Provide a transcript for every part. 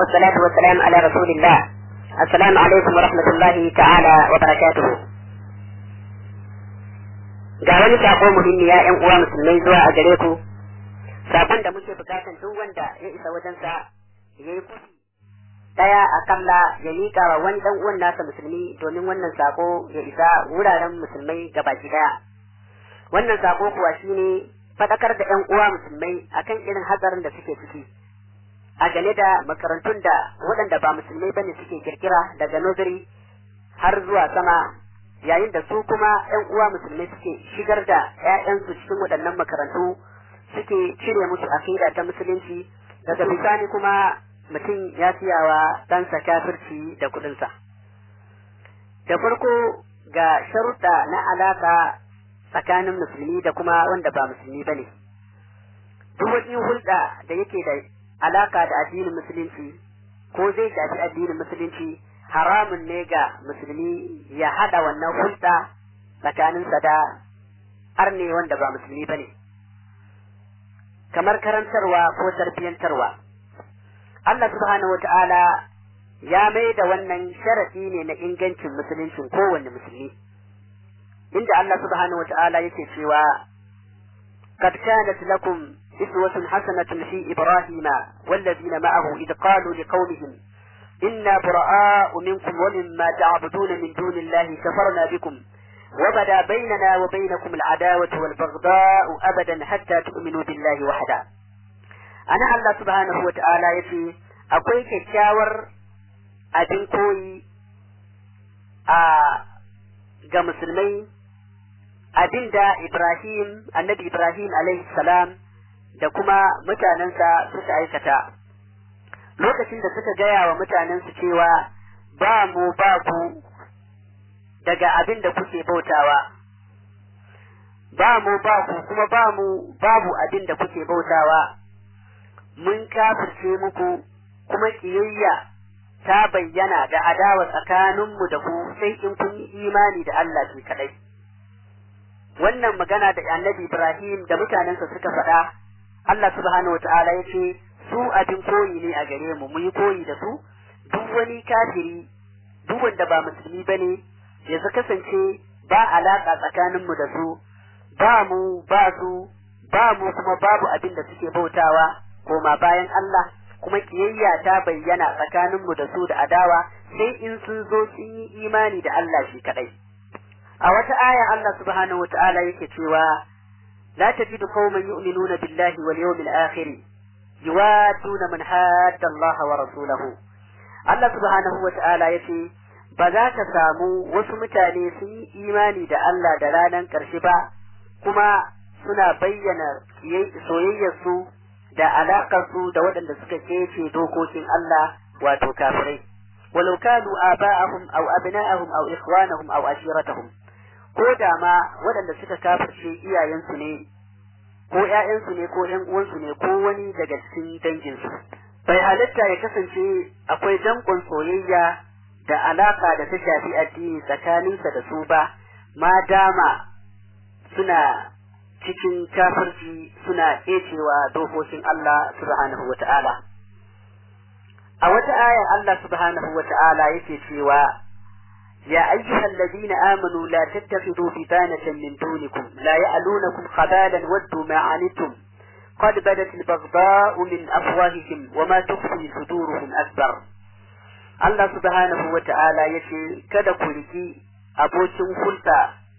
والصلاة والسلام على رسول الله السلام عليكم ورحمة الله تعالى وبركاته ga wani sako muhimmi ya ƴan uwa musulmai zuwa a gare ku sakon da muke bukatan duk wanda ya isa wajensa ya yi kufi daya akalla ya miƙa wa wani dan uwan nasa musulmi domin wannan sako ya isa wuraren musulmai gabaki daya wannan sako kuwa shine fadakar da ƴan uwa musulmai akan irin hatsarin da suke ciki a game da makarantun da waɗanda ba musulmai bane suke kirkira daga nursery har zuwa sama yayin da su kuma ƴan uwa musulmai suke shigar da ƴaƴansu cikin waɗannan makarantu suke cire musu akida ta musulunci daga bisani kuma mutum ya siyawa ɗansa kafirci da kuɗinsa. Da farko ga sharuɗa na alaƙa tsakanin musulmi da kuma wanda ba musulmi ba ne. Duk wani hulɗa da yake da alaƙa da addinin musulunci ko zai shafi addinin musulunci haramun ne ga musulmi ya haɗa wannan hulɗa tsakaninsa da arne wanda ba musulmi ba ne. Kamar karantarwa ko tarbiyyantarwa. Allah subhanahu wata'ala ya mai da wannan sharafi ne na ingancin musuluncin kowanne musulmi inda Allah subhanahu wata'ala yake cewa قد كانت لكم إسوة حسنة في إبراهيم والذين معه إذ قالوا لقومهم إنا براء منكم ومما تعبدون من دون الله كفرنا بكم وبدا بيننا وبينكم العداوة والبغضاء أبدا حتى تؤمنوا بالله وحده ana Allah subhanahu wata'ala ya ce akwai kyakkyawar abin koyi a ga musulmai abin da Ibrahim annabi Ibrahim alaihi salam da kuma mutanensa suka aikata lokacin da suka gaya wa mutanensu cewa ba mu ba ku daga abin da kuke bautawa ba mu ba ku kuma ba mu babu abin da kuke bautawa mun kafirce muku kuma kiyayya ta bayyana da adawa tsakaninmu da ku sai in kun yi imani da Allah shi kadai. Wannan magana da annabi Ibrahim da mutanensa suka faɗa, Allah subhanahu wata'ala ya ce, su abin koyi ne a gare mu, mu yi koyi da su, duk wani kafiri, duk wanda ba musulmi ba ne, ya kasance ba alaƙa tsakaninmu da su, ba mu ba su, ba mu kuma babu abin da suke bautawa, koma bayan Allah kuma kiyayya ta bayyana tsakaninmu da su da adawa sai in sun zo sun yi imani da Allah shi kadai a wata aya Allah subhanahu wata'ala yake cewa la tajidu qauman yu'minuna billahi wal yawmil akhir yuwaduna man hadda Allah wa rasulahu Allah subhanahu wata'ala yace ba za ka samu wasu mutane sun yi imani da Allah da ranar ƙarshe ba kuma suna bayyana soyayyarsu da alaƙarsu da waɗanda suka kece dokokin Allah wato kafirai walau kanu aba'ahum aw abna'ahum aw ikhwanahum aw ashiratahum ko da ma waɗanda suka kafirce iyayensu ne ko ƴaƴansu ne ko ƴan uwansu ne ko wani daga cikin danginsu bai halitta ya kasance akwai danƙon soyayya da alaƙa da ta shafi addini tsakaninsa da su ba ma dama suna cikin kafirci suna ƙecewa dokokin Allah subhanahu wa ta'ala. A wata ayar Allah subhanahu wa ta'ala yake cewa, Ya ayyuhal ladina amanu la tattakhidhu bitanatan min dunikum la ya'lunakum khabalan waddu ma anittum qad badat al-baghdha'u min afwahihim wa ma tukhfi suduruhum akbar Allah subhanahu wa ta'ala yace kada ku riki abokin hulɗa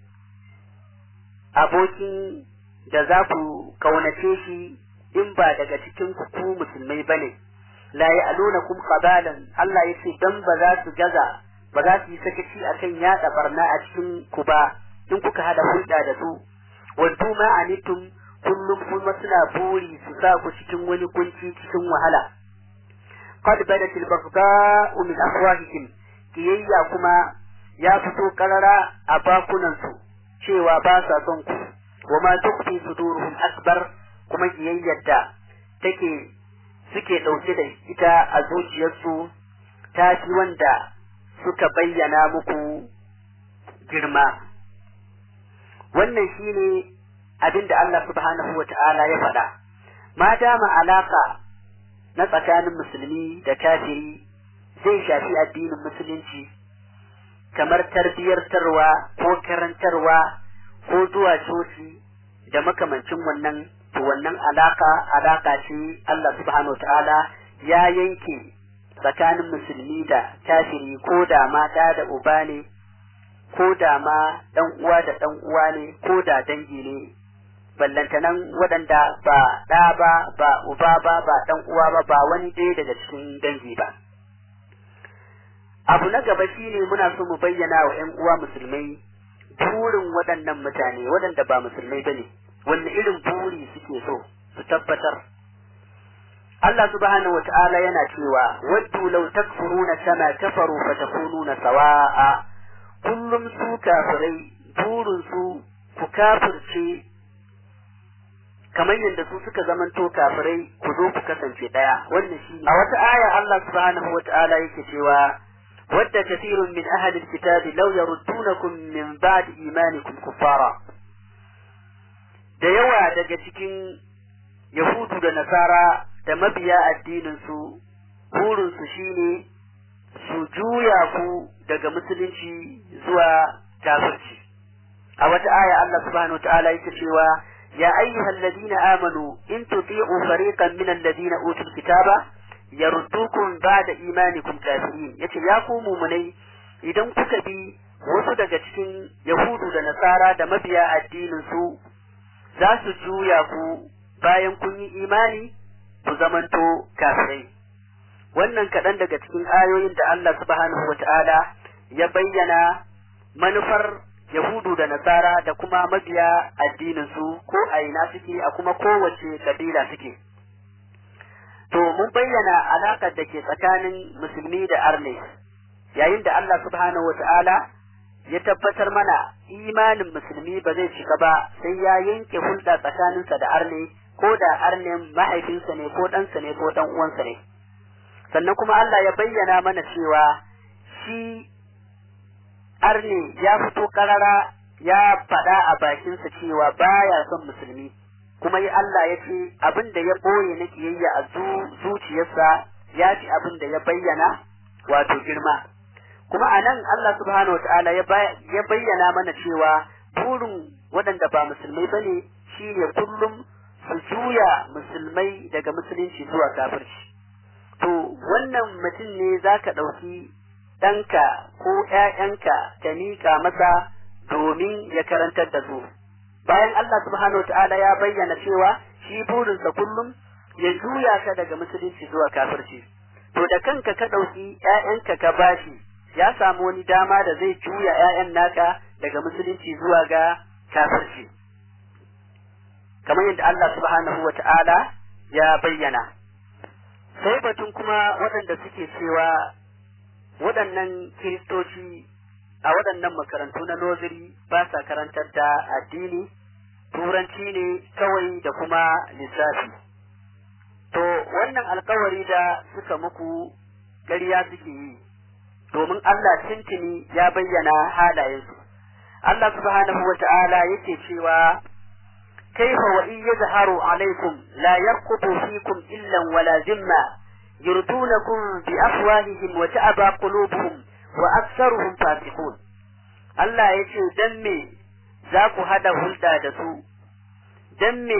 abokin da za ku kaunace shi in ba daga cikin ku musulmai bane la ya'lunakum qabalan Allah yace dan ba za su gaza ba za su yi sakaci akan yada barna a cikin ku ba in kuka hada hulɗa da su waddu ma anitum kullum kuma suna buri su sa ku cikin wani kunci cikin wahala qad badat al-baghdha'u min afwahihim kiyayya kuma ya fito karara a bakunan su cewa ba sa son ku wa ma tukfi suduruhum akbar kuma kiyayyar da take suke ɗauke da ita a zuciyarsu ta fi wanda suka bayyana muku girma wannan shine abin da Allah subhanahu wa ta'ala ya faɗa ma dama alaka na tsakanin musulmi da kafiri zai shafi addinin musulunci kamar tarbiyartarwa ko karantarwa ko zuwa coci da makamancin wannan to wannan alaka alaka ce Allah subhanahu ta'ala ya yanke tsakanin musulmi da kafiri ko da ma da da uba ne ko da ma dan uwa da dan uwa ne ko da dangi ne ballantanan waɗanda ba ɗa ba ba uba ba ba dan uwa ba ba wani ɗaya daga cikin dangi ba abu na gaba shine muna so mu bayyana wa ƴan uwa musulmai burin waɗannan mutane waɗanda ba musulmai bane wanne irin buri suke so su tabbatar Allah subhanahu wata'ala yana cewa waddu law takfuruna kama kafaru fatakununa sawa'a kullum su kafirai burin su ku kafirce kamar yadda su suka zamanto kafirai ku zo ku kasance daya wannan shi a wata aya Allah subhanahu wata'ala yake cewa wadda kathirun min ahli alkitabi law yaruddunakum min ba'di imanikum kuffara da yawa daga cikin yahudu da nasara da mabiya addinin su burin su shine su juya ku daga musulunci zuwa kafirci a wata aya Allah subhanahu wata'ala yake cewa يا أيها الذين آمنوا إن تطيعوا فريقا من الذين أوتوا الكتاب يردوكم بعد إيمانكم كافرين yace ya ku mumunai idan kuka bi wasu daga cikin Yahudu da Nasara da mabiya addinin su za su juya ku bayan kun yi imani ku zamanto kafirai wannan kaɗan daga cikin ayoyin da Allah subhanahu wa ta'ala ya bayyana manufar Yahudu da Nasara da kuma mabiya addinin su ko a ina suke a kuma kowace kabila suke. To mun bayyana alaƙar da ke tsakanin musulmi da arne yayin da Allah subhanahu wata'ala ya tabbatar mana imanin musulmi ba zai cika ba sai ya yanke hulɗa tsakaninsa da arne ko da arnen mahaifinsa ne ko ɗansa ne ko ɗan uwansa ne. Sannan kuma Allah ya bayyana mana cewa shi arne ya fito karara ya faɗa a bakinsa cewa baya son musulmi kuma yi Allah ya ce abin da ya ɓoye na kiyayya a zuciyarsa ya fi abin da ya bayyana wato girma kuma a nan Allah subhanahu wataala ya bayyana mana cewa burin waɗanda ba musulmai ba ne shi ne kullum su juya musulmai daga musulunci zuwa kafirci to wannan mutum ne za ka ɗauki ɗanka ko ‘ya'yanka ka miƙa masa domin ya karantar da su. Bayan Allah subhanahu wa ta'ala ya bayyana cewa shi burinsa kullum ya juya ka daga musulunci zuwa kafirci. To da kanka ka ɗauki ‘ya'yanka ka bashi ya samu wani dama da zai juya ‘ya'yan naka daga musulunci zuwa ga kafirci. Kamar yadda Allah subhanahu wa ta'ala ya bayyana. Sai batun kuma waɗanda suke cewa waɗannan kiristoci a waɗannan makarantu na noziri ba sa karantar da addini turanci ne kawai da kuma lissafi to wannan alkawari da suka muku ƙarya suke yi domin Allah tintini ya bayyana halayensu Allah subhanahu wa ta'ala yake cewa kaifa wa in yazharu alaikum la yarqubu fikum illa wala zimma يردونكم بأفواههم وتأبى قلوبهم وأكثرهم فاسقون Allah ya ce, Don me za ku haɗa hulɗa da su, don me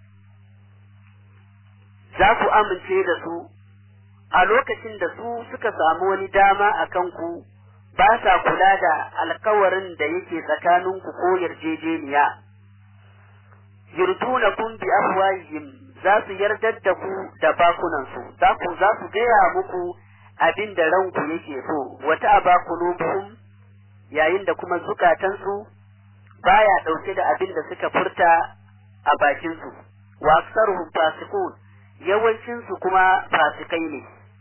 za ku amince da su, a lokacin da su suka samu wani dama a kanku ba sa kula da alkawarin da yake tsakaninku ko yarjejeniya. Yurdunakum bi afwahihim za su yardar da ku da bakunansu, za ku za su gaya muku abin da ranku yake so, wata a bakulubuhum yayin da kuma zukatansu baya ɗauke da abin da suka furta a bakinsu, wa aksaruhum fasikun yawancinsu kuma fasikai ne.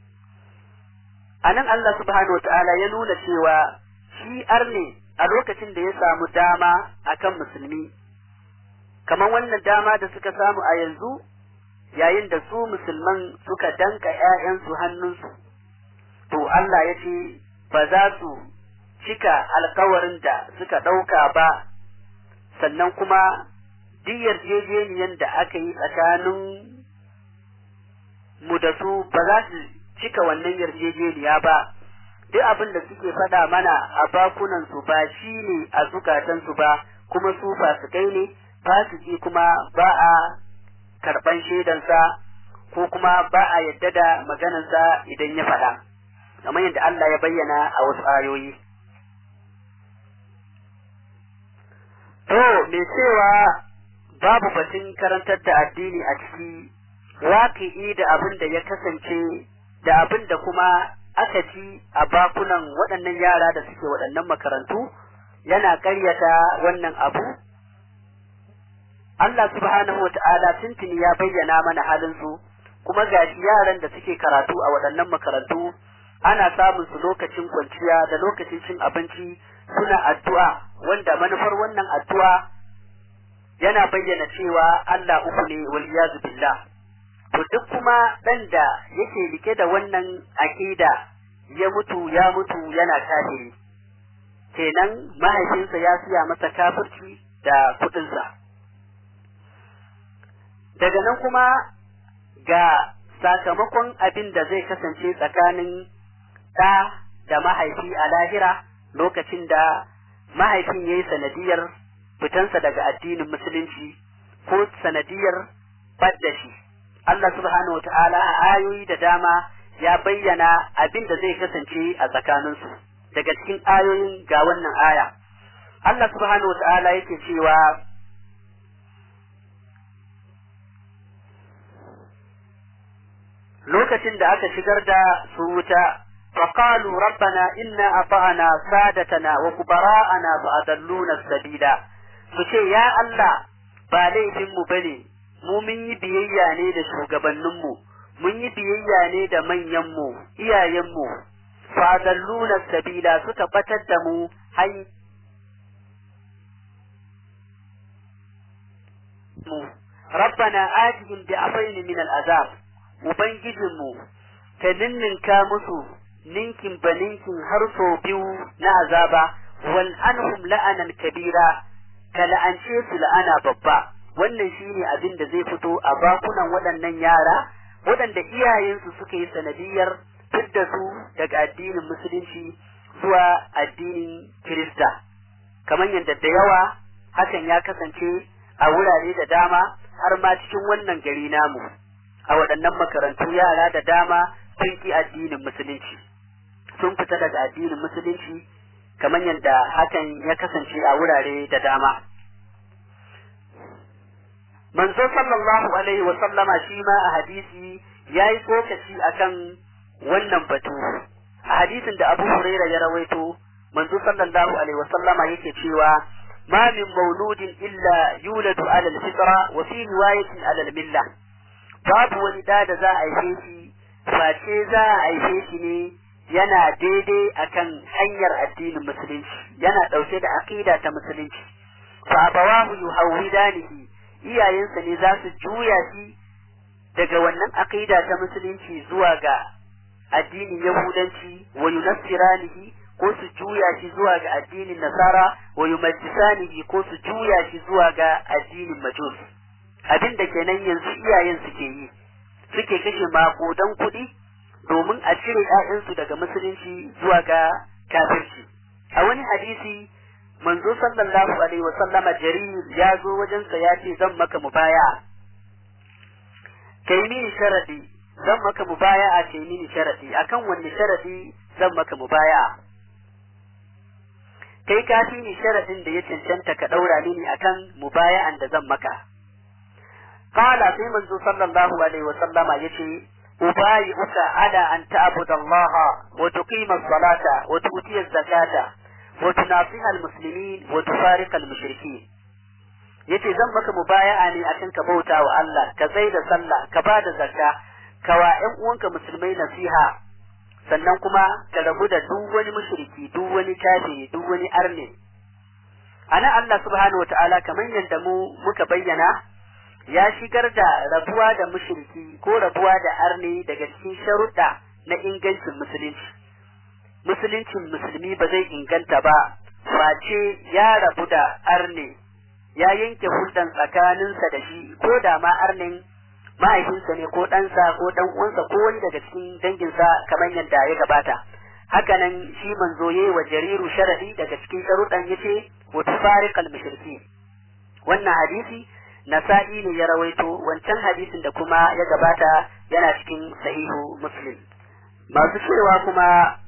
A nan Allah subhanahu ta'ala ya nuna cewa shi arne a lokacin da ya samu dama akan musulmi, kamar wannan dama da suka samu a yanzu yayin da su musulman suka danka ‘ya'yansu hannunsu, to Allah ya ce ba za su cika alkawarin da suka ɗauka ba, sannan kuma duk yarjejeniyar da aka yi tsakanin mu da su ba za su cika wannan yarjejeniya ba duk abin da suke faɗa mana a bakunan su ba shi ne a zukatan su ba kuma su fasikai ne fasiki kuma ba a karɓan shaidansa ko kuma ba a yadda da maganarsa idan ya faɗa kamar yadda Allah ya bayyana a wasu ayoyi to me cewa babu batun karantar da addini a ciki waƙi'i da abin da ya kasance da abin da kuma aka ci a bakunan waɗannan yara da suke waɗannan makarantu yana ƙaryata wannan abu Allah subhanahu wa ta'ala tuntuni ya bayyana mana halinsu kuma gashi yaran da suke karatu a waɗannan makarantu ana samun su lokacin kwanciya da lokacin cin abinci suna addu'a wanda manufar wannan addu'a yana bayyana cewa Allah uku ne wal iyazu billah to duk kuma dan da yake rike da wannan aqida ya mutu ya mutu yana kafiri kenan mahaifinsa ya siya masa kafirci da kudinsa daga nan kuma ga sakamakon abin da zai kasance tsakanin ɗa da mahaifi a lahira lokacin da mahaifin ya yi sanadiyar fitansa daga addinin musulunci ko sanadiyar badda shi Allah subhanahu wata'ala a ayoyi da dama ya bayyana abin da zai kasance a tsakaninsu daga cikin ayoyin ga wannan aya Allah subhanahu wata'ala yake cewa lokacin da aka shigar da su wuta فقالوا ربنا إنا أطعنا سادتنا وكبراءنا فأضلونا السبيل فشي يا الله ba laifinmu ba ne, mu mun yi biyayya ne da shugabanninmu, mun yi biyayya ne da manyanmu, iyayenmu, fadalluna sabila suka batar da mu hanyar mu, rabbana atihim bi afaini min al'azab, Ubangijinmu, ka ninninka musu ninkin ba ninkin har sau biyu na azaba wal anhum la'anan kabira ka la'ance su la'ana babba wannan shine abin da zai fito a bakunan waɗannan yara waɗanda iyayensu suka yi sanadiyar fidda su daga addinin musulunci zuwa addinin kirista kamar yadda da yawa hakan ya kasance a wurare da dama har ma cikin wannan gari namu a waɗannan makarantu yara da dama sun ki addinin musulunci sun fita daga addinin musulunci kamar yadda hakan ya kasance a wurare da dama. Manzo sallallahu alaihi wa sallama shi ma a hadisi ya yi tsokaci akan wannan batu. A hadisin da Abu Huraira ya rawaito, manzo sallallahu alaihi wa sallama yake cewa ما من مولود إلا يولد على الفطرة وفي رواية على الملة باب ولداد ذا أيفيشي فاتي ذا أيفيشي yana daidai akan hanyar addinin musulunci yana ɗauke da aƙida ta musulunci fa abawahu yuhawwidanihi iyayensa ne za su juya shi daga wannan aƙida ta musulunci zuwa ga addinin yahudanci wa yunassiranihi ko su juya shi zuwa ga addinin nasara wa yumajjisanihi ko su juya shi zuwa ga addinin majus abin da kenan yanzu iyayen suke yi suke kashe maƙudan kuɗi domin a cire ‘ya'yansu daga musulunci zuwa ga kafirci. A wani hadisi, manzo sallallahu alaihi wa sallama jarir ya zo wajensa ya ce zan maka mubaya. Kai mini sharadi, zan maka mubaya a kai mini sharadi, akan wanne sharadi zan maka mubaya. Kai ka fi ni sharadin da ya cancanta ka ɗaura mini akan mubaya'an da zan maka. Kala sai manzo sallallahu alaihi wa sallama ya ce, أبايعك على أن تعبد الله وتقيم الصلاة وتؤتي الزكاة وتناصح المسلمين وتفارق المشركين yace zan maka mubaya'a ne akan ka bauta wa Allah ka tsai da sallah ka ba da zakka ka wa ƴan uwanka musulmai nasiha sannan kuma ka rabu da duk wani mushriki duk wani kafiri duk wani arne ana Allah subhanahu wataala kamar yadda mu muka bayyana ya shigar da rabuwa da mushriki ko rabuwa da arne daga cikin sharuɗa na ingancin musulunci musuluncin musulmi ba zai inganta ba face ya rabu da arne ya yanke hulɗan tsakaninsa da shi ko da ma arnin mahaifinsa ne ko ɗansa ko ɗan uwansa ko wani daga cikin danginsa kamar yadda ya gabata hakanan shi manzo yayi wa jariru sharadi daga cikin sharuɗan yace wa tufariqal mushriki wannan hadisi nasa'i ne ya rawaito wancan hadisin da kuma ya gabata yana cikin sahihu muslim masu cewa kuma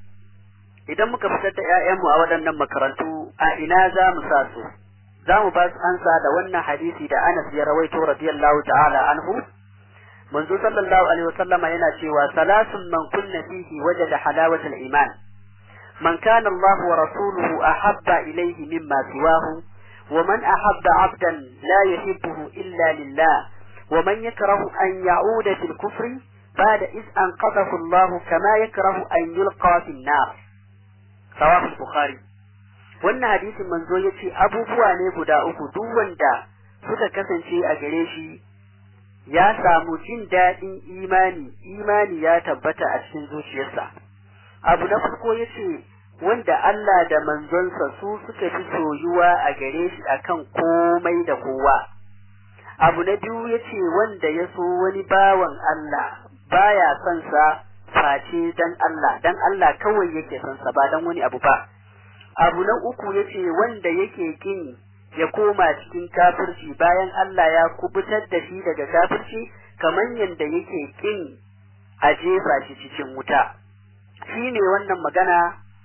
idan muka fitar da 'ya'yanmu a waɗannan makarantu a ina za mu sa su za mu ba su ansa da wannan hadisi da Anas ya rawaito radiyallahu ta'ala anhu manzo sallallahu alaihi wasallam yana cewa salasun man kunna fihi wajada halawatal iman man kana Allah wa rasuluhu ahabba ilayhi mimma siwahu wa man ahabba 'abdan la yuhibbuhu illa lillah wa man yakrahu an ya'uda fil kufri ba'da iz anqadhahu Allah kama yakrahu an yulqa fil nar sahih bukhari wannan hadisin manzo ya ce abubuwa ne guda uku duk wanda suka kasance a gare shi ya samu jin daɗin imani imani ya tabbata a cikin zuciyarsa abu na farko ya ce wanda Allah da manzonsa su suka fi soyuwa a gare shi akan komai da kowa abu na biyu ya ce wanda ya so wani bawan Allah baya son sa face dan Allah dan Allah kawai yake son sa ba dan wani abu ba abu na uku yace wanda yake kin ya koma cikin kafirci bayan Allah ya kubutar da shi daga kafirci kamar yadda yake kin a jefa shi cikin wuta shine wannan magana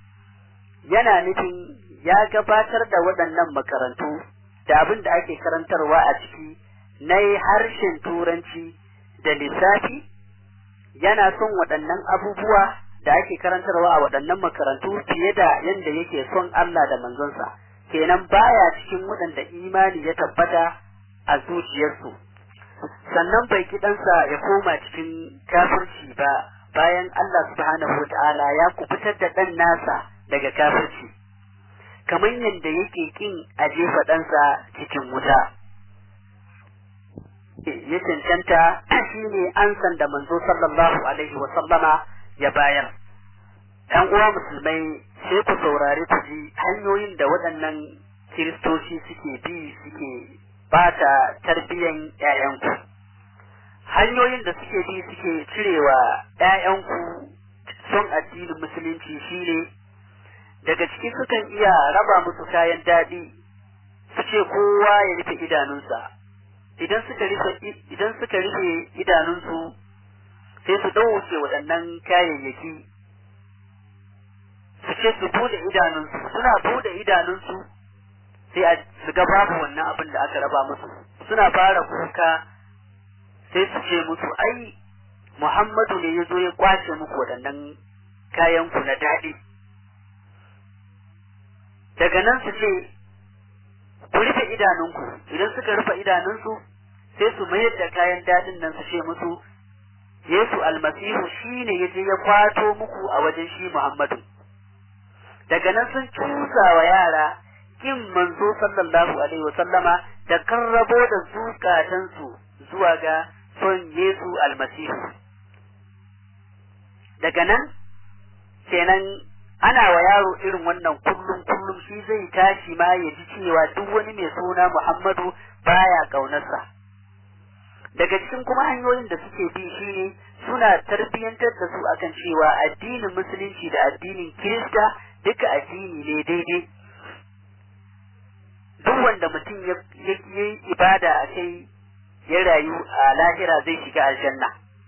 yana nufin ya gabatar da waɗannan makarantu da abin da ake karantarwa a ciki na harshen turanci da lissafi yana son waɗannan abubuwa da ake karantarwa a waɗannan makarantu fiye da yadda yake son Allah da manzonsa kenan baya cikin waɗanda imani ya tabbata a zuciyarsu sannan bai kiɗansa ya koma cikin kafirci ba bayan Allah subhanahu wa ta'ala ya kubutar da ɗan nasa daga kafirci kamar yadda yake kin a jefa ɗansa cikin wuta ya cancanta shine ansan da manzo sallallahu alaihi wa sallama ya bayar ‘yan uwa musulmai sai ku saurari ku ji hanyoyin da waɗannan kiristoci suke bi suke bata tarbiyyan ‘ya'yanku hanyoyin da suke bi suke cirewa ‘ya'yanku son addinin musulunci shine daga ciki sukan iya raba musu kayan daɗi su ce kowa ya rufe idanunsa idan suka rufe idan suka rufe idanunsu sai su ɗauke waɗannan kayayyaki su ce su bude idanunsu suna bude idanunsu sai a su ga babu wannan abin da aka raba musu suna fara kuka sai su ce musu ai Muhammadu ne ya zo ya kwace muku waɗannan kayan ku na daɗi daga nan su ce ku rufe idanunku idan suka rufe idanunsu sai su mayar da kayan daɗin nan su ce musu Yesu almasihu shi ne ya je ya kwato muku a wajen shi Muhammadu daga nan sun cusa wa yara kin manzo sallallahu alaihi wasallama da karrabo da zukatansu zuwa ga son Yesu almasihu daga nan kenan ana wa yaro irin wannan kullum kullum shi zai tashi ma ya ji cewa duk wani mai suna Muhammadu baya kaunarsa daga cikin kuma hanyoyin da suke bi shine suna tarbiyyantar da su akan cewa addinin musulunci da addinin kirista duka addini ne daidai duk wanda mutum ya yi ibada a kai ya rayu a lahira zai shiga aljanna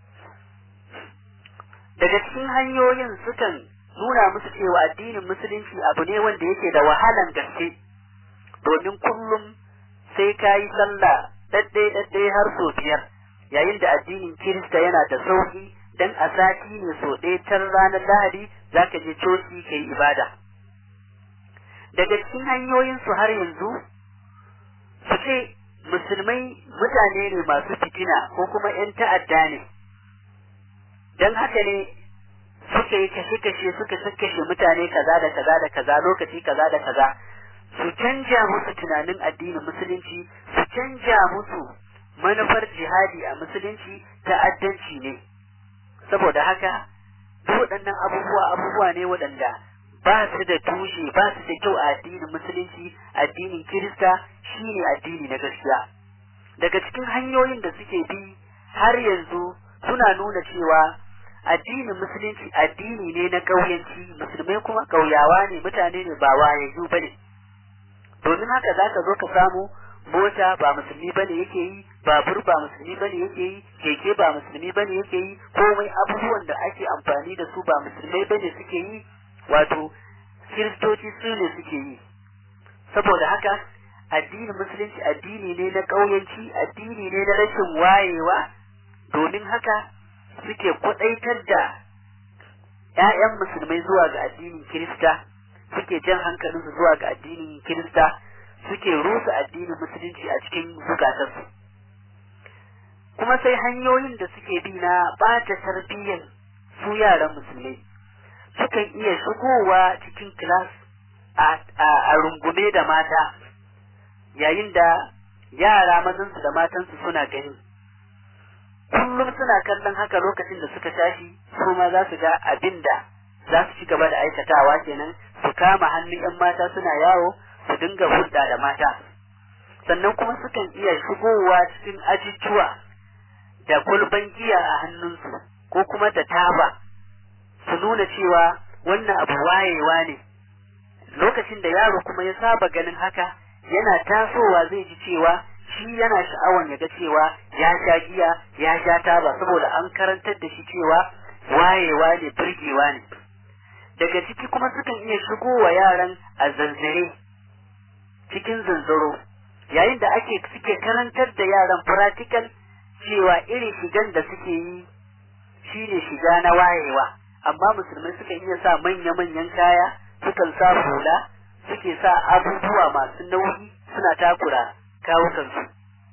daga cikin hanyoyin sukan nuna musu cewa addinin musulunci abu ne wanda yake da wahalan gaske domin kullum sai ka yi sallah daddai daddai har sau biyar yayin da addinin kirista yana da sauki dan a sati ne so ɗaya tar ranar lahadi za ka je coci ka yi ibada daga cikin hanyoyin su har yanzu su ce musulmai mutane ne masu fitina ko kuma 'yan ta'adda ne don haka ne suka yi kashe-kashe suka kashe mutane kaza da kaza da kaza lokaci kaza da kaza su canja musu tunanin addinin musulunci su canja musu manufar jihadi a musulunci ta'addanci ne saboda haka duk waɗannan abubuwa abubuwa ne waɗanda ba su da tushe ba su da kyau a addinin musulunci addinin kirista shine addini na gaskiya daga cikin hanyoyin da suke bi har yanzu suna nuna cewa addinin musulunci addini ne na ƙauyenci musulmai kuma ƙauyawa ne mutane ne ba wayayyu ba ne domin haka za ka zo ka samu mota ba musulmi ba ne yake yi babur ba musulmi ba ne yake yi keke ba musulmi ba ne yake yi komai abubuwan da ake amfani da su ba musulmai ba ne suke yi wato kiristoci su ne suke yi saboda haka addinin musulunci addini ne na ƙauyenci addini ne na rashin wayewa domin haka suke kwaɗaitar da ‘ya'yan musulmai zuwa ga addinin kirista suke jan hankalinsu zuwa ga addinin kirista suke rusa addinin musulunci a cikin zukatarsu kuma sai hanyoyin da suke bi na ɓata tarbiyyar su yaran musulmai sukan iya shigowa cikin kilas a rungume da mata yayin da yara mazansu da matansu suna gani kullum suna kallon haka lokacin da suka tashi su ma za su ga abin da za su ci gaba da aikatawa kenan su kama hannun 'yan mata suna yawo su dinga hulɗa da mata sannan kuma sukan iya shigowa cikin ajijuwa da kulban giya a hannunsu ko kuma da taba su nuna cewa wannan abu wayewa ne lokacin da yaro kuma ya saba ganin haka yana tasowa zai ji cewa shi yana sha'awan ya ga cewa ya sha giya ya sha taba saboda an karantar da shi cewa wayewa ne birgewa ne daga ciki kuma sukan iya shigowa yaran a zanzare cikin zanzaro yayin da ake suke karantar da yaran practical cewa irin shigan da suke yi shine shiga na wayewa amma musulmai sukan iya sa manya-manyan kaya sukan sa hula suke sa abubuwa masu nauyi suna takura kawukansu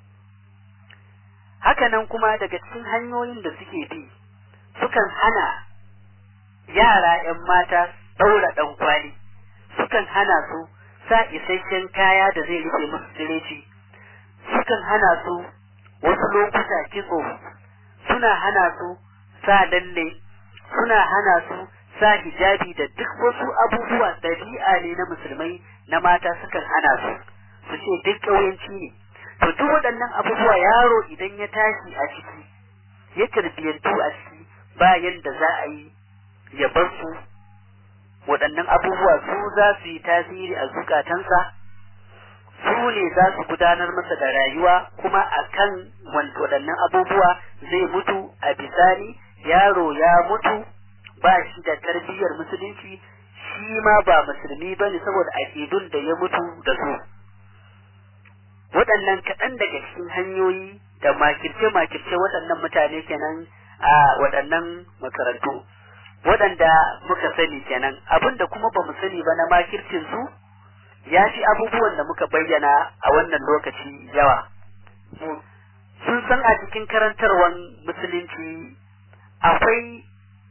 hakanan kuma daga cikin hanyoyin da suke bi sukan hana yara 'yan mata ɗaura ɗan kwali sukan hana su sa isasshen kaya da zai rufe musu tsireci sukan hana su wasu lokuta kitso suna hana su sa lalle suna hana su sa hijabi da duk wasu abubuwa ɗabi'a ne na musulmai na mata sukan hana su su ce duk ƙauyenci ne to duk waɗannan abubuwa yaro idan ya tashi a ciki ya tarbiyyantu a ciki bayan da za a yi ya bar su waɗannan abubuwa su za su yi tasiri a zukatansa su ne za su gudanar masa da rayuwa kuma a kan waɗannan abubuwa zai mutu a bisani yaro ya mutu ba shi da tarbiyyar musulunci shi ma ba musulmi ba ne saboda aƙidun da ya mutu da su waɗannan kaɗan daga cikin hanyoyi da makirce-makirce waɗannan mutane kenan a waɗannan makarantu waɗanda muka sani kenan abinda kuma ba mu sani ba na makircin su ya fi abubuwan da muka bayyana a wannan lokaci yawa sun san a cikin karantarwar musulunci akwai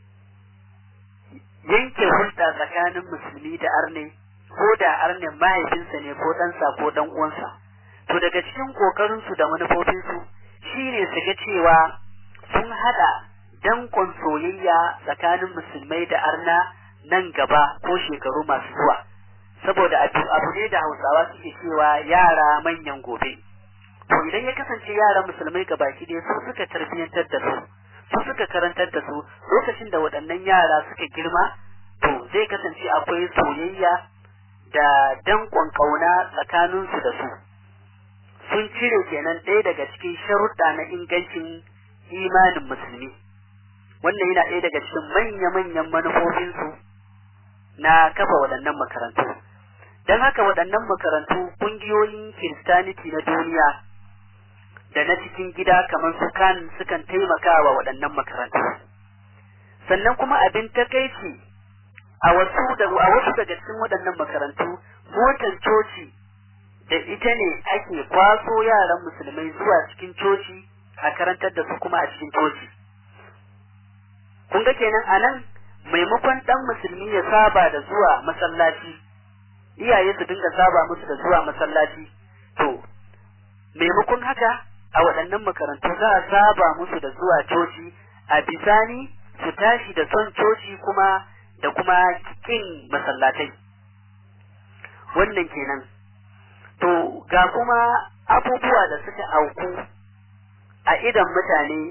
yanke hulɗa tsakanin musulmi da arne ko da arnen mahaifinsa ne ko ɗansa ko ɗan uwansa to daga cikin ƙoƙarinsu da manufofinsu shine su ga cewa sun haɗa dankon soyayya tsakanin musulmai da arna nan gaba ko shekaru masu zuwa saboda abu ne da hausawa suke cewa yara manyan gobe to idan ya kasance yaran musulmai gabaki ɗaya su suka tarbiyyantar da su su suka karantar da su lokacin da waɗannan yara suka girma to zai kasance akwai soyayya da dankon ƙauna tsakaninsu da su sun cire kenan ɗaya daga cikin sharuɗa na ingancin imanin musulmi wannan yana ɗaya daga cikin manya-manyan manufofinsu na kafa waɗannan makarantu don haka waɗannan makarantu ƙungiyoyin kiristaniti na duniya da na cikin gida kamar su kan sukan taimaka wa waɗannan makarantu sannan kuma abin takaici a wasu da a wasu daga cikin waɗannan makarantu motar coci da ita ne ake kwaso yaran musulmai zuwa cikin coci a karantar da su kuma a cikin coci kun ga kenan a nan maimakon ɗan musulmi ya saba da zuwa masallaci iyaye su dinga saba musu da zuwa masallaci to maimakon haka a waɗannan makarantu za a saba musu da zuwa coci a bisani su tashi da son coci kuma da kuma kin masallatai wannan kenan to ga kuma abubuwa da suka auku a idan mutane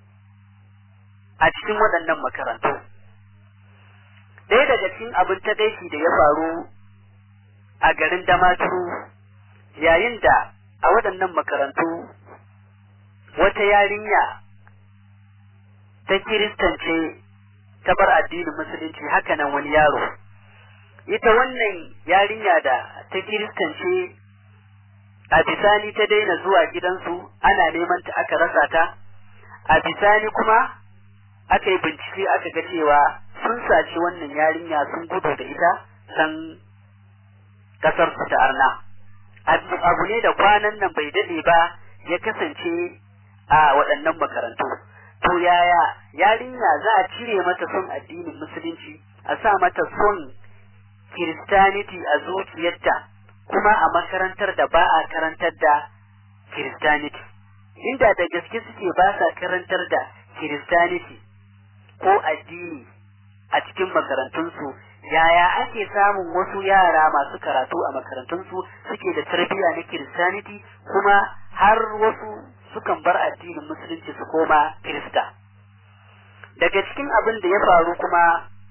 a cikin waɗannan makarantu ɗaya daga cikin abin takaici da ya faru a garin damaturu yayin da a waɗannan makarantu wata yarinya ta kiristance ta bar addinin musulunci hakanan wani yaro ita wannan yarinya da ta kiristance a bisani ta daina zuwa gidansu ana neman ta aka rasa ta a bisani kuma aka yi bincike aka ga cewa sun saci wannan yarinya sun gudu da ita san kasar su ta arna abu ne da kwanan nan bai dade ba ya kasance a waɗannan makarantu to yaya yarinya za a cire mata son addinin musulunci a sa mata son kiristaniti a zuciyarta kuma a makarantar da ba a karantar da kiristaniti inda da gaske suke ba sa karantar da kiristaniti ko addini a cikin makarantunsu yaya ake samun wasu yara masu karatu a makarantunsu suke da tarbiyya na kiristaniti kuma har wasu sukan bar addinin musulunci su koma kirista daga cikin abin da ya faru kuma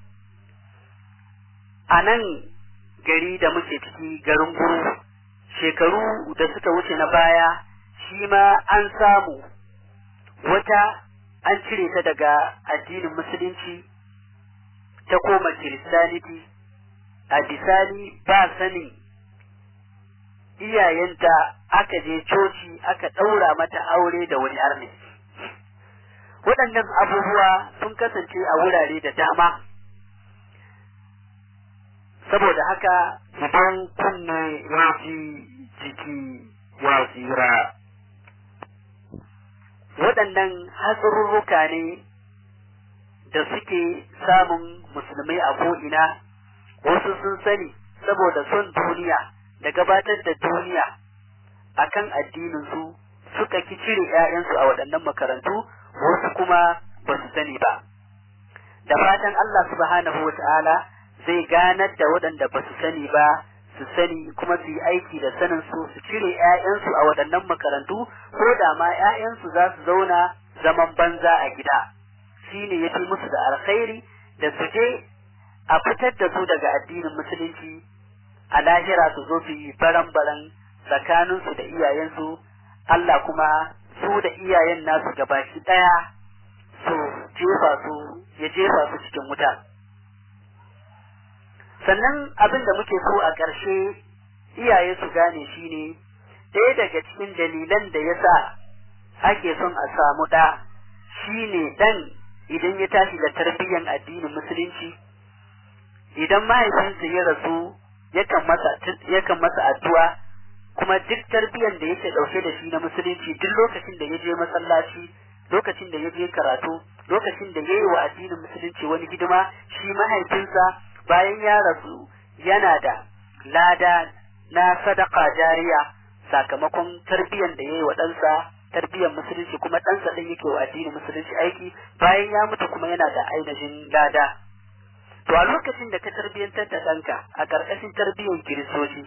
a nan gari da muke ciki garin guru shekaru da suka wuce na baya shi ma an samu wata an cire ta daga addinin musulunci ta koma kiristaniti a bisani ba sanin iyayenta aka je coci aka ɗaura mata aure da wani arne waɗannan abubuwa sun kasance a wurare da dama saboda haka idan kunne ya ji jiki ya tsira waɗannan hatsarurruka ne da suke samun musulmai a ko'ina wasu sun sani saboda son duniya da gabatar da duniya akan addininsu suka ki cire ‘ya'yansu a waɗannan makarantu wasu kuma ba su sani ba da fatan Allah subhanahu wa ta'ala zai ganar da waɗanda ba su sani ba su sani kuma su yi aiki da sanin su su cire ‘ya'yansu a waɗannan makarantu ko da ma ‘ya'yansu za su zauna zaman banza a gida shi ne ya fi musu da alkhairi da su je a fitar da su daga addinin musulunci a lahira su zo su yi baran-baran tsakaninsu da iyayensu Allah kuma su da iyayen nasu gabaki ɗaya su jefa su ya jefa su cikin wuta. sannan abin da muke so a ƙarshe iyaye su gane shi ne ɗaya daga cikin dalilan da ya sa ake son a samu ɗa shi ne ɗan idan ya tashi da tarbiyyar addinin musulunci idan mahaifinsa ya rasu yakan masa yakan masa addu'a kuma duk tarbiyyar da yake ɗauke da shi na musulunci duk lokacin da ya je masallaci lokacin da ya je karatu lokacin da ya yi wa addinin musulunci wani hidima shi mahaifinsa bayan ya rasu yana da lada na sadaka jariya sakamakon tarbiyyar da ya yi wa ɗansa tarbiyyar musulunci kuma ɗansa ɗin yake wa addinin musulunci aiki bayan ya mutu kuma yana da ainihin lada to a lokacin da ka tarbiyyantar da ɗanka a ƙarƙashin tarbiyyar kiristoci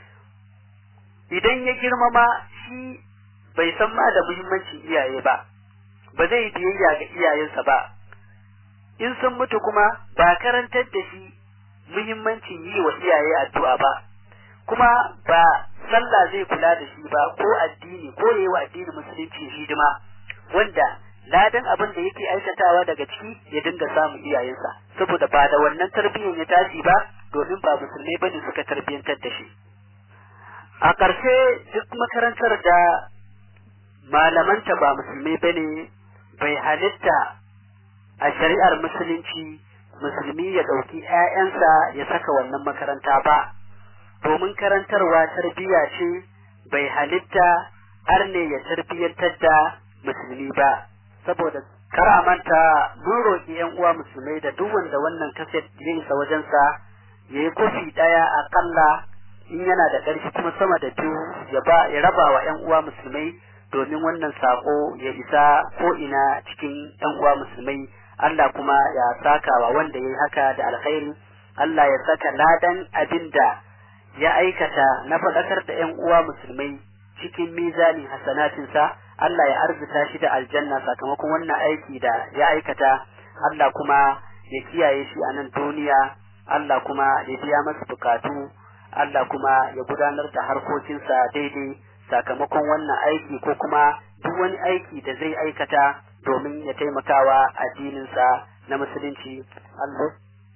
idan ya girmama shi bai san ma da muhimmancin iyaye ba ba zai biyayya ga iyayensa ba in sun mutu kuma ba karantar da shi muhimmancin yi wa iyaye addu'a ba kuma ba sallah zai kula da shi ba ko addini ko yayi wa addini musulunci hidima wanda ladan abin da yake aikatawa daga ciki ya dinga samun iyayensa saboda ba da wannan tarbiyyar ya tashi ba domin ba musulmai bane suka tarbiyyantar da shi a ƙarshe duk makarantar da malamanta ba musulmai bane bai halitta a shari'ar musulunci musulmi ya ɗauki ‘ya'yansa ya saka wannan makaranta ba, domin karantarwa tarbiyya ce bai halitta har ne ya tarbiyyantar da musulmi ba, saboda kar a manta mun roƙi ‘yan uwa musulmai da duk wanda wannan kaset ya isa wajensa ya yi kofi ɗaya aƙalla in yana da ƙarfi kuma sama da biyu ya ba ya raba wa ‘yan uwa musulmai domin wannan saƙo ya isa ko ina cikin ‘yan uwa musulmai Allah kuma ya saka wa wanda ya yi haka da alkhairi Allah ya saka ladan abin da ya aikata na faɗakar da ‘yan uwa musulmai cikin mizanin hasanatinsa Allah ya arzuta shi da aljanna sakamakon wannan aiki da ya aikata Allah kuma ya kiyaye shi a nan duniya Allah kuma ya biya masa bukatu Allah kuma ya gudanar da harkokinsa daidai sakamakon wannan aiki ko kuma duk wani aiki da zai aikata domin ya taimakawa addininsa na musulunci Allah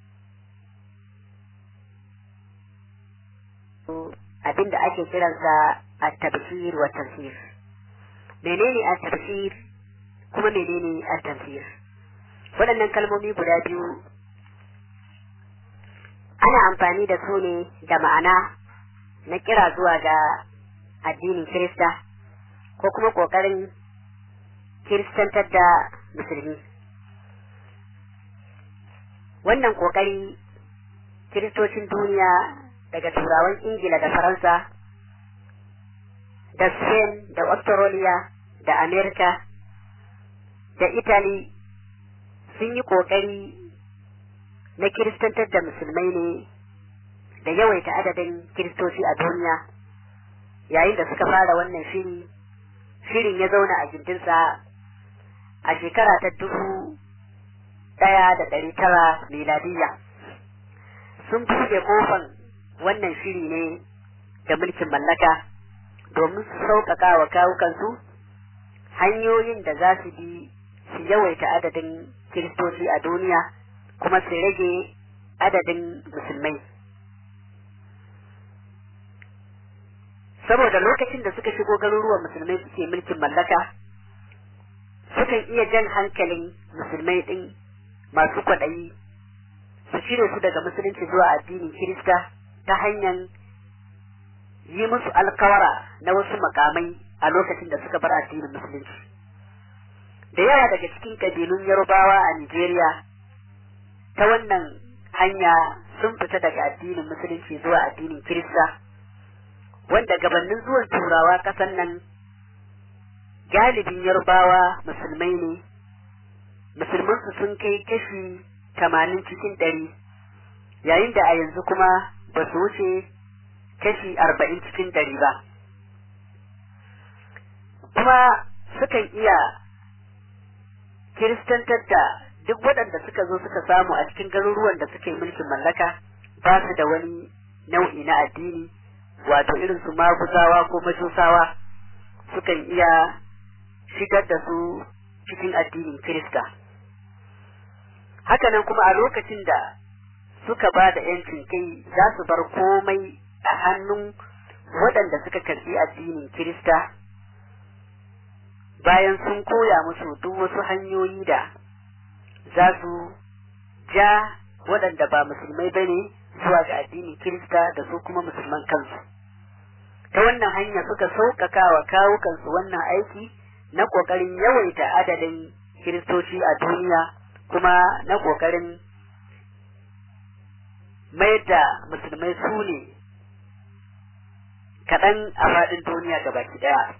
abin da ake kiransa a tabshir wa tafsir menene a tafsir kuma menene a tafsir waɗannan kalmomi guda biyu ana amfani da su ne da ma'ana na kira zuwa ga addinin kirista ko kuma ƙoƙarin kiristantar da musulmi wannan ƙoƙari kiristocin duniya daga turawan ingila da faransa da spain da australia da america da italy sun yi ƙoƙari na kiristantar da musulmai ne da yawaita adadin kiristoci a duniya yayin da suka fara wannan shiri shirin ya zauna a gindinsa a shekara ta dubu ɗaya da ɗari tara miladiyya sun buɗe kofan wannan shiri ne da mulkin mallaka domin su sauƙaƙa wa kawukansu hanyoyin da za su bi su yawaita adadin kiristoci a duniya kuma su rage adadin musulmai saboda lokacin da suka shigo garuruwan musulmai suke mulkin mallaka sukan iya jan hankalin musulmai ɗin masu kwaɗayi su cire su daga musulunci zuwa addinin kirista ta hanyar yi musu alkawara na wasu makamai a lokacin da suka bar addinin musulunci da yawa daga cikin kabilun yarubawa a nigeria ta wannan hanya sun fita daga addinin musulunci zuwa addinin kirista wanda gabanin zuwan turawa kasan nan galibin yarbawa musulmai ne musulmansu sun kai kashi tamanin cikin ɗari yayin da a yanzu kuma ba su wuce kashi arba'in cikin ɗari ba kuma sukan iya kiristantar da duk waɗanda suka zo suka samu a cikin garuruwan da suke mulkin mallaka ba su da wani nau'i na addini wato irin su maguzawa ko majusawa sukan iya shigar da su cikin addinin kirista hakanan kuma a lokacin da suka ba da yancin kai za su bar komai a hannun waɗanda suka karɓi addinin kirista bayan sun koya musu duk wasu hanyoyi da za su ja waɗanda ba musulmai ba ne zuwa ga addinin kirista da su kuma musulman kansu ta wannan hanya suka sauƙaƙa wa kawukansu wannan aiki na ƙoƙarin yawaita adadin kiristoci a duniya kuma na ƙoƙarin mayar da musulmai su ne kaɗan a faɗin duniya gabaki ɗaya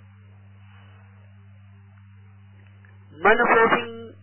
manufofin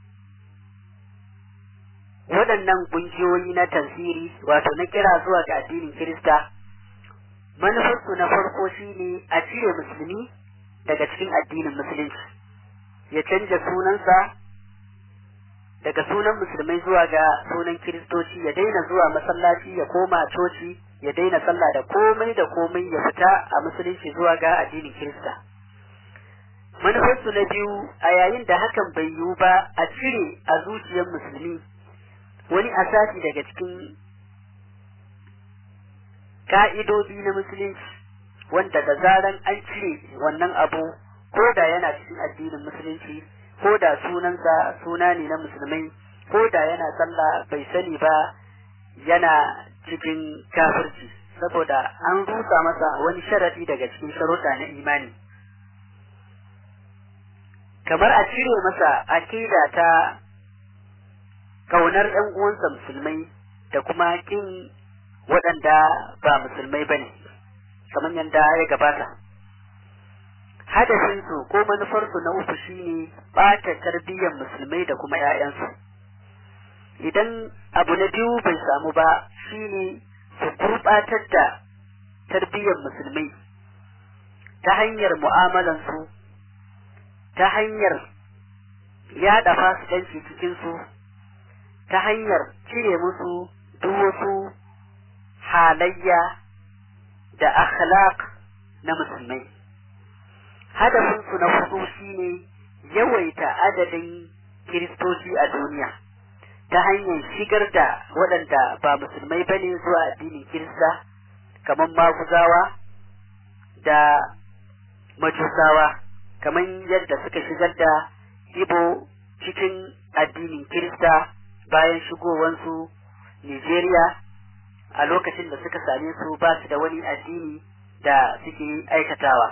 waɗannan ƙungiyoyi na tasiri wato na kira zuwa ga addinin Kirista manufarsu na farko shine a cire musulmi daga cikin addinin musulunci ya canja sunansa daga sunan musulmai zuwa ga sunan kiristoci ya daina zuwa masallaci ya koma coci ya daina sallah da komai da komai ya fita a musulunci zuwa ga addinin kirista manufarsu na biyu a yayin da hakan bai yiwu ba a cire a zuciyar musulmi wani asasi daga cikin ka'idodi na musulunci wanda da zaran an cire wannan abu ko da yana cikin addinin musulunci ko da sunansa suna ne na musulmai ko da yana sallah bai sani ba yana cikin kafirci saboda an rusa masa wani sharadi daga cikin sharuɗa na imani kamar a cire masa akida ta kaunar ‘yan uwansa musulmai da kuma kin waɗanda ba musulmai ba ne, kamar yadda ya gabata. Hadafinsu ko manufarsu na uku shine ɓata tarbiyyar musulmai da kuma ‘ya'yansu. Idan abu na biyu bai samu ba shine su gurɓatar da tarbiyyar musulmai ta hanyar mu'amalansu ta hanyar yaɗa fasikanci cikinsu ta hanyar cire musu duk wasu halayya da akhlaq na musulmai hadafinsu na hudu shine yawaita adadin kiristoci a duniya ta hanyar shigar da waɗanda ba musulmai ba ne zuwa addinin kirista kamar maguzawa da majusawa kamar yadda suka shigar da ibo cikin addinin kirista bayan shigowansu nigeria a lokacin da suka same su ba su da wani addini da suke aikatawa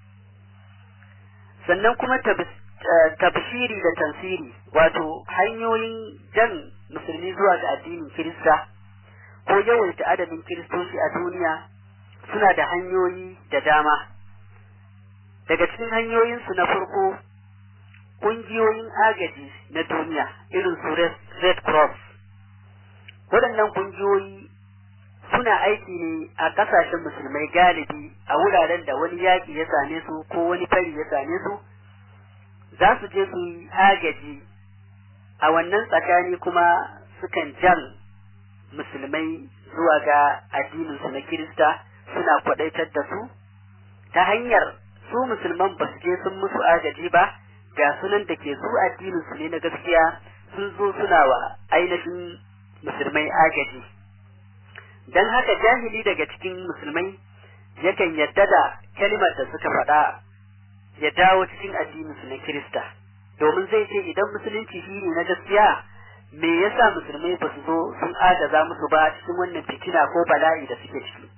sannan kuma tabshiri da tansiri wato hanyoyin jan musulmi zuwa ga addinin kirista ko yawaita adadin kiristoci a duniya suna da hanyoyi da dama daga cikin hanyoyinsu na farko ƙungiyoyin agaji na duniya irin su red cross waɗannan ƙungiyoyi suna aiki ne a ƙasashen musulmai galibi a wuraren da wani yaƙi ya same su ko wani fari ya same su za su je su yi agaji a wannan tsakani kuma sukan jan musulmai zuwa ga addininsu na kirista suna kwaɗaitar da su ta hanyar su musulman ba su je sun musu agaji ba ga sunan da ke su addininsu ne na gaskiya sun zo suna wa ainihin musulmai agaji don haka jahili daga cikin musulmai yakan yadda da kalimar da suka faɗa ya dawo cikin addininsu na Kirista domin zai ce idan musulunci shi ne na gaskiya me yasa musulmai ba su zo sun agaza musu ba cikin wannan fitina ko bala'i da suke ciki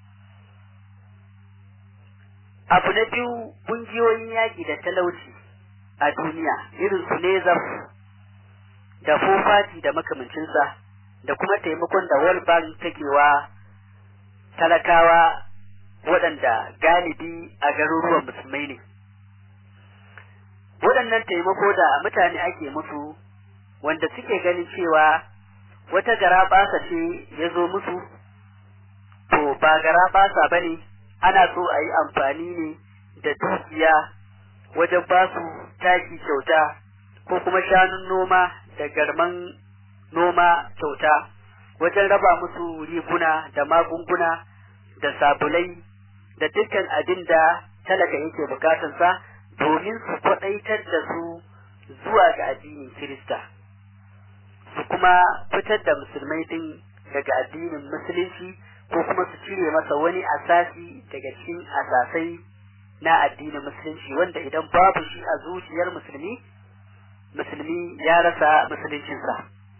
abu na biyu ƙungiyoyin yaƙi da talauci a duniya irin su nezaf da fofati da makamancinsa da kuma taimakon da World Bank take wa talakawa waɗanda galibi a garuruwan musulmai ne. Waɗannan taimako da mutane ake musu wanda suke ganin cewa wata gara basa ce ya zo musu, to ba gara basa ba ne, ana so a yi amfani ne da dukiya wajen ba su taki kyauta ko kuma shanun noma da garman noma kyauta wajen raba musu riguna da magunguna da sabulai da dukkan abin da talaka yake bukatansa domin su kwaɗaitar da su zuwa ga addinin Kirista su kuma fitar da musulmai din daga addinin musulunci ko kuma su cire masa wani asasi daga cikin asasai na addinin musulunci wanda idan babu shi a zuciyar musulmi musulmi ya rasa musuluncinsa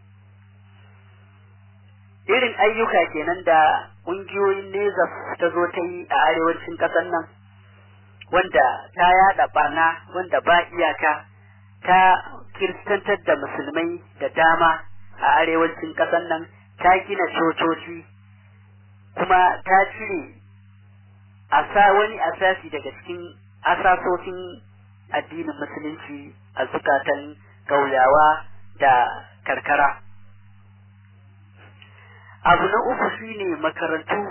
irin ayyuka kenan da ƙungiyoyin neza ta zo ta yi a arewacin ƙasar nan wanda ta yada barna wanda ba iyaka ta kiristantar da musulmai da dama a arewacin ƙasar nan ta gina cococi kuma ta cire asa wani asasi daga cikin asasosin addinin musulunci a zukatan ƙauyawa da karkara abu na uku shine makarantu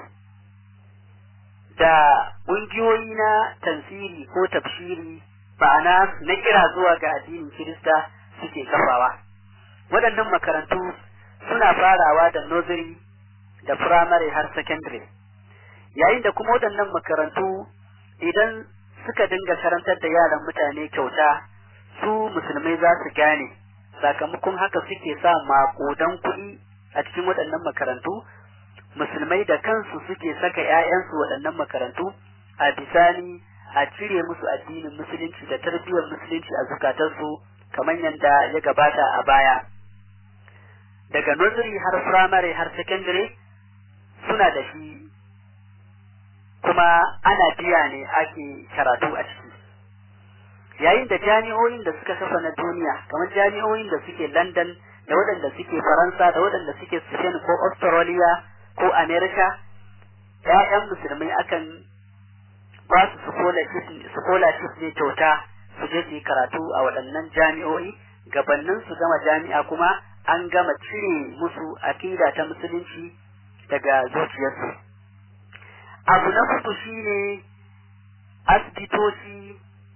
da ƙungiyoyi na tansiri ko tafsiri ma'ana na kira zuwa ga addinin Kirista suke kafawa. Waɗannan makarantu suna farawa da nursery da firamare har secondary. Yayin da kuma waɗannan makarantu idan suka dinga karantar da yaran mutane kyauta su musulmai za su gane sakamakon haka suke sa maƙudan kuɗi a cikin waɗannan makarantu musulmai da kansu suke saka ‘ya'yansu waɗannan makarantu a bisani a cire musu addinin musulunci da tarbiyyar musulunci a zukatansu kamar yadda ya gabata a baya daga nursery har firamare har secondary suna da shi kuma ana biya ne ake karatu a ciki yayin da jami'o'in da suka kafa na duniya kamar jami'o'in da suke london da waɗanda suke faransa da waɗanda suke spain ko australia ko america ‘ya'yan musulmai akan ba su scholarship ne kyauta su je su yi karatu a waɗannan jami'o'i gabanin su gama jami'a kuma an gama cire musu akida ta musulunci daga zuciyarsu abu na hudu shine asibitoci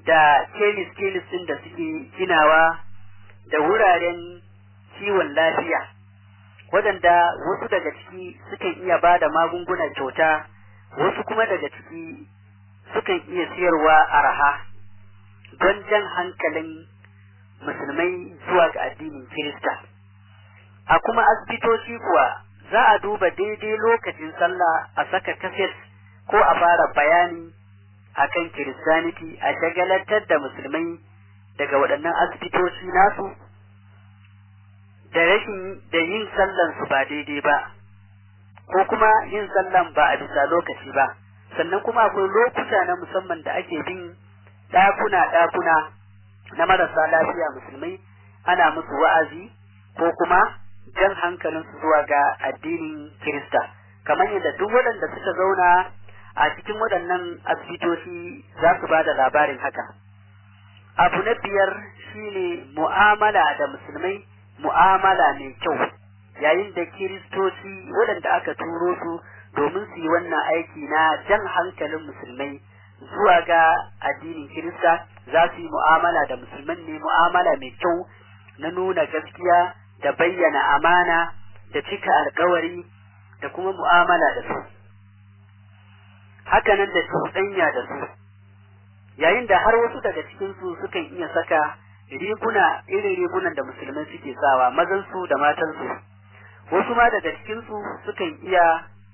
da kemis-kemis ɗin da suke ginawa da wuraren kiwon lafiya waɗanda wasu daga ciki sukan iya ba da magungunan kyauta wasu kuma daga ciki sukan iya siyarwa araha don jan hankalin musulmai zuwa ga addinin kirista a kuma asibitoci kuwa za a duba daidai lokacin sallah a saka kaset ko a fara bayani akan kiristaniti a shagalantar da musulmai daga waɗannan asibitoci nasu da rashin da yin sallan su ba daidai ba ko kuma yin sallan ba a bisa lokaci ba sannan kuma akwai lokuta na musamman da ake bin ɗakuna ɗakuna na marasa lafiya musulmai ana musu wa'azi ko kuma jan hankalinsu zuwa ga addinin Kirista kamar yadda duk waɗanda suka zauna a cikin waɗannan asibitoci za su ba da labarin haka abu na biyar shine mu'amala da musulmai mu'amala mai kyau yayin da kiristoci waɗanda aka turo su domin su yi wannan aiki na jan hankalin musulmai zuwa ga addinin kirista za su yi mu'amala da musulman ne mu'amala mai kyau na nuna gaskiya da bayyana amana da cika alkawari da kuma mu'amala da su hakanan da cuɗanya da su yayin da har wasu daga cikinsu sukan iya saka riguna irin rigunan da musulmai suke sawa mazansu da matansu wasu ma daga cikinsu sukan iya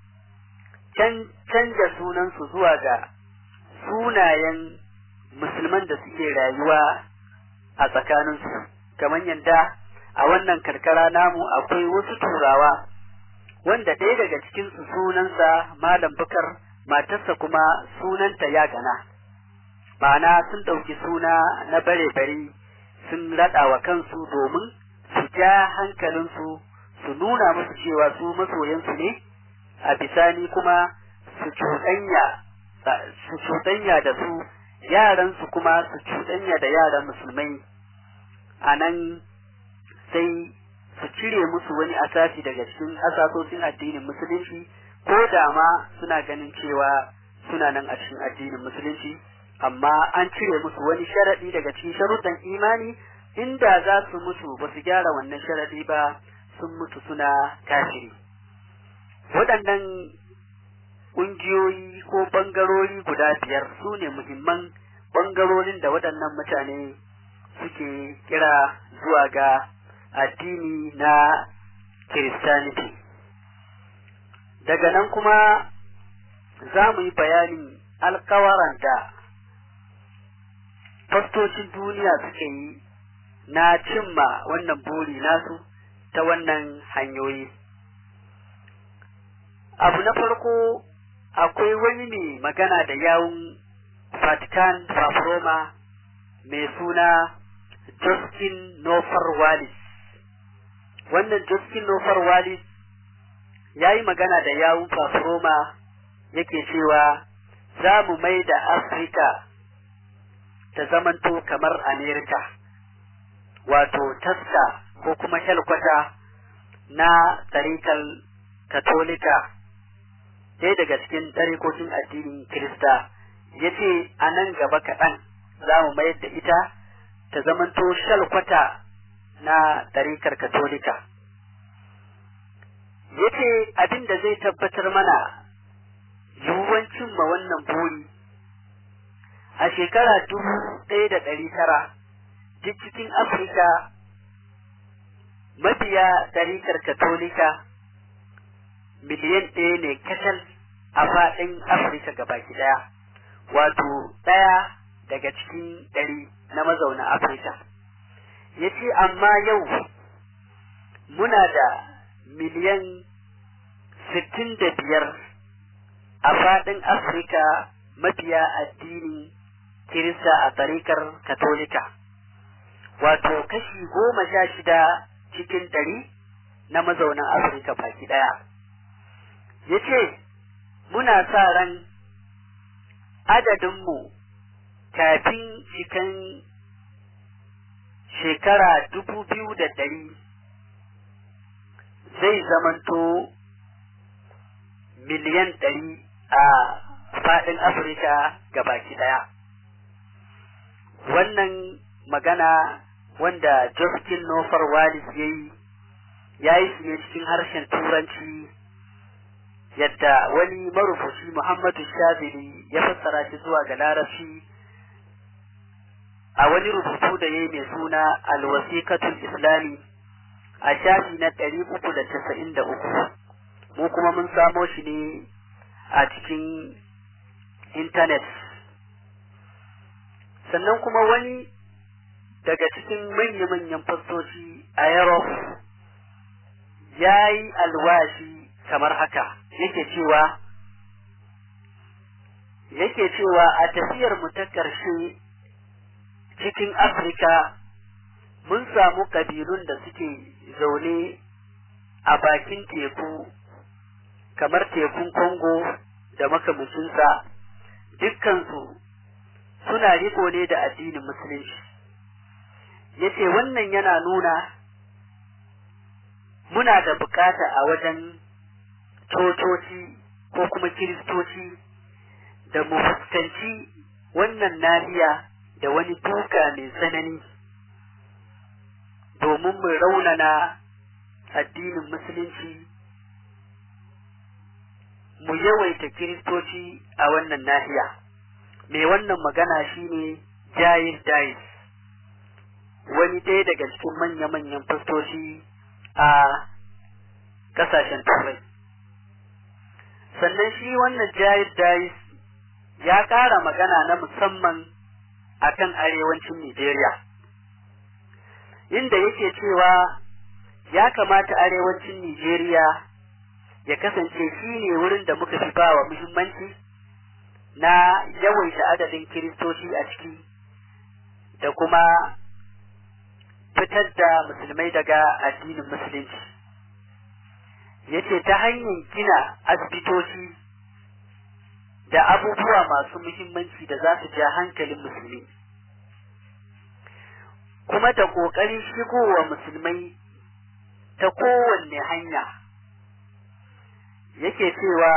canja sunansu zuwa ga sunayen musulman da suke rayuwa a tsakaninsu kamar yadda a wannan karkara namu akwai wasu turawa wanda ɗaya daga cikinsu sunansa malam bukar matarsa kuma sunanta ya gana ma'ana sun ɗauki suna na bare-bare sun raɗa wa kansu domin su ja hankalinsu su nuna musu cewa su masoyansu ne a bisani kuma su cuɗanya su cuɗanya da su yaransu kuma su cuɗanya da yaran musulmai a nan sai su cire musu wani asasi daga cikin asasosin addinin musulunci ko da ma suna ganin cewa suna nan a cikin addinin musulunci amma an cire musu wani sharaɗi daga cikin sharuɗan imani inda za su mutu ba su gyara wannan sharaɗi ba sun mutu suna kafiri waɗannan ƙungiyoyi ko ɓangarori guda biyar su ne muhimman ɓangarorin da waɗannan mutane suke kira zuwa ga addini na Kiristaniti. Daga nan kuma za mu yi bayanin alkawaran da fastocin duniya suke yi na cimma wannan buri nasu ta wannan hanyoyi. Abu na farko akwai wani ne magana da yawun Vatican Paproma mai suna Justin Nofar Wallis. Wannan Justin Nofar Wallis ya yi magana da yawun Paproma yake cewa za mu mai da Afirka ta zamanto kamar Amerika, wato taska ko kuma helkwata na tsarikar Katolika, ɗaya daga cikin ɗarikokin addinin Kirista, ya ce a nan gaba kaɗan za mu mayar da ita ta zamanto shalkwata na ɗarikar Katolika. Ya ce abin da zai tabbatar mana yiwuwan cimma wannan buri a shekara dubu ɗaya da ɗari tara duk cikin Afirka mabiya ɗarikar Katolika miliyan ɗaya ne kacal a faɗin Afirka gabaki ɗaya, wato ɗaya daga cikin ɗari na mazauna Afirka. Ya ce, amma yau muna da miliyan sittin da biyar a faɗin Afirka mabiya addinin Kirista a tarikar Katolika, wato kashi goma sha shida cikin ɗari na mazaunan Afirka baki ɗaya. Ya ce, Muna sa ran adadinmu kafin cikin shekara dubu biyu da ɗari zai zamanto miliyan ɗari a faɗin Afirka baki ɗaya. wannan magana wanda Justin Nofar Wallis ya yi ya yi shi ne cikin harshen turanci yadda wani marubuci Muhammadu Shazili ya fassara shi zuwa ga larabci a wani rubutu da ya yi mai suna alwasikatul islami a shafi na ɗari uku da casa'in da uku mu kuma mun samo shi ne a cikin intanet sannan kuma wani daga cikin manya-manyan fastoci a Europe ya yi alwashi kamar haka yake cewa yake cewa a tafiyar mu ta ƙarshe cikin Afirka mun samu ƙabilun da suke zaune a bakin teku kamar tekun Congo da makamashinsa dukkansu suna riko ne da addinin musulunci yace wannan yana nuna muna da bukata a wajen cococi ko kuma kiristoci da mu fuskanci wannan nahiya da wani duka mai tsanani domin mu raunana addinin musulunci mu yawaita kiristoci a wannan nahiya mai wannan magana shine Jair Dais wani ɗaya daga cikin manya-manyan fastoci a ƙasashen turai sannan shi wannan Jair Dais ya ƙara magana na musamman akan arewacin Nijeriya inda yake cewa ya kamata arewacin Nijeriya ya kasance shi ne wurin da muka fi bawa muhimmanci na yawaita adadin kiristoci a ciki da kuma fitar da musulmai daga addinin musulunci yace ta hanyar gina asibitoci da abubuwa masu muhimmanci da za su ja hankalin musulmi kuma da ƙoƙarin shigowa musulmai ta kowanne hanya yake cewa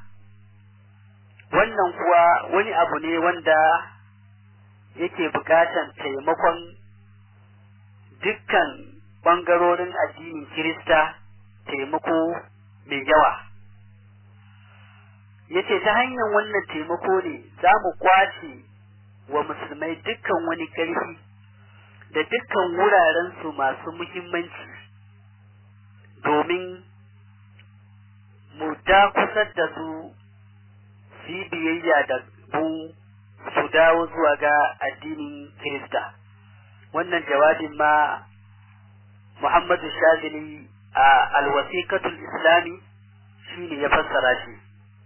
wannan kuwa wani abu ne wanda yake buƙatan taimakon dukkan ɓangarorin addinin Kirista taimako mai yawa. Yace ta hanyar wannan taimako ne za mu kwace wa musulmai dukkan wani ƙarfi da dukkan wurarensu masu muhimmanci domin mu dakusar da su su yi biyayya da mu su dawo zuwa ga addinin Kirista. Wannan jawabin ma Muhammadu Shazili a alwasikatul Islami shi ne ya fassara shi.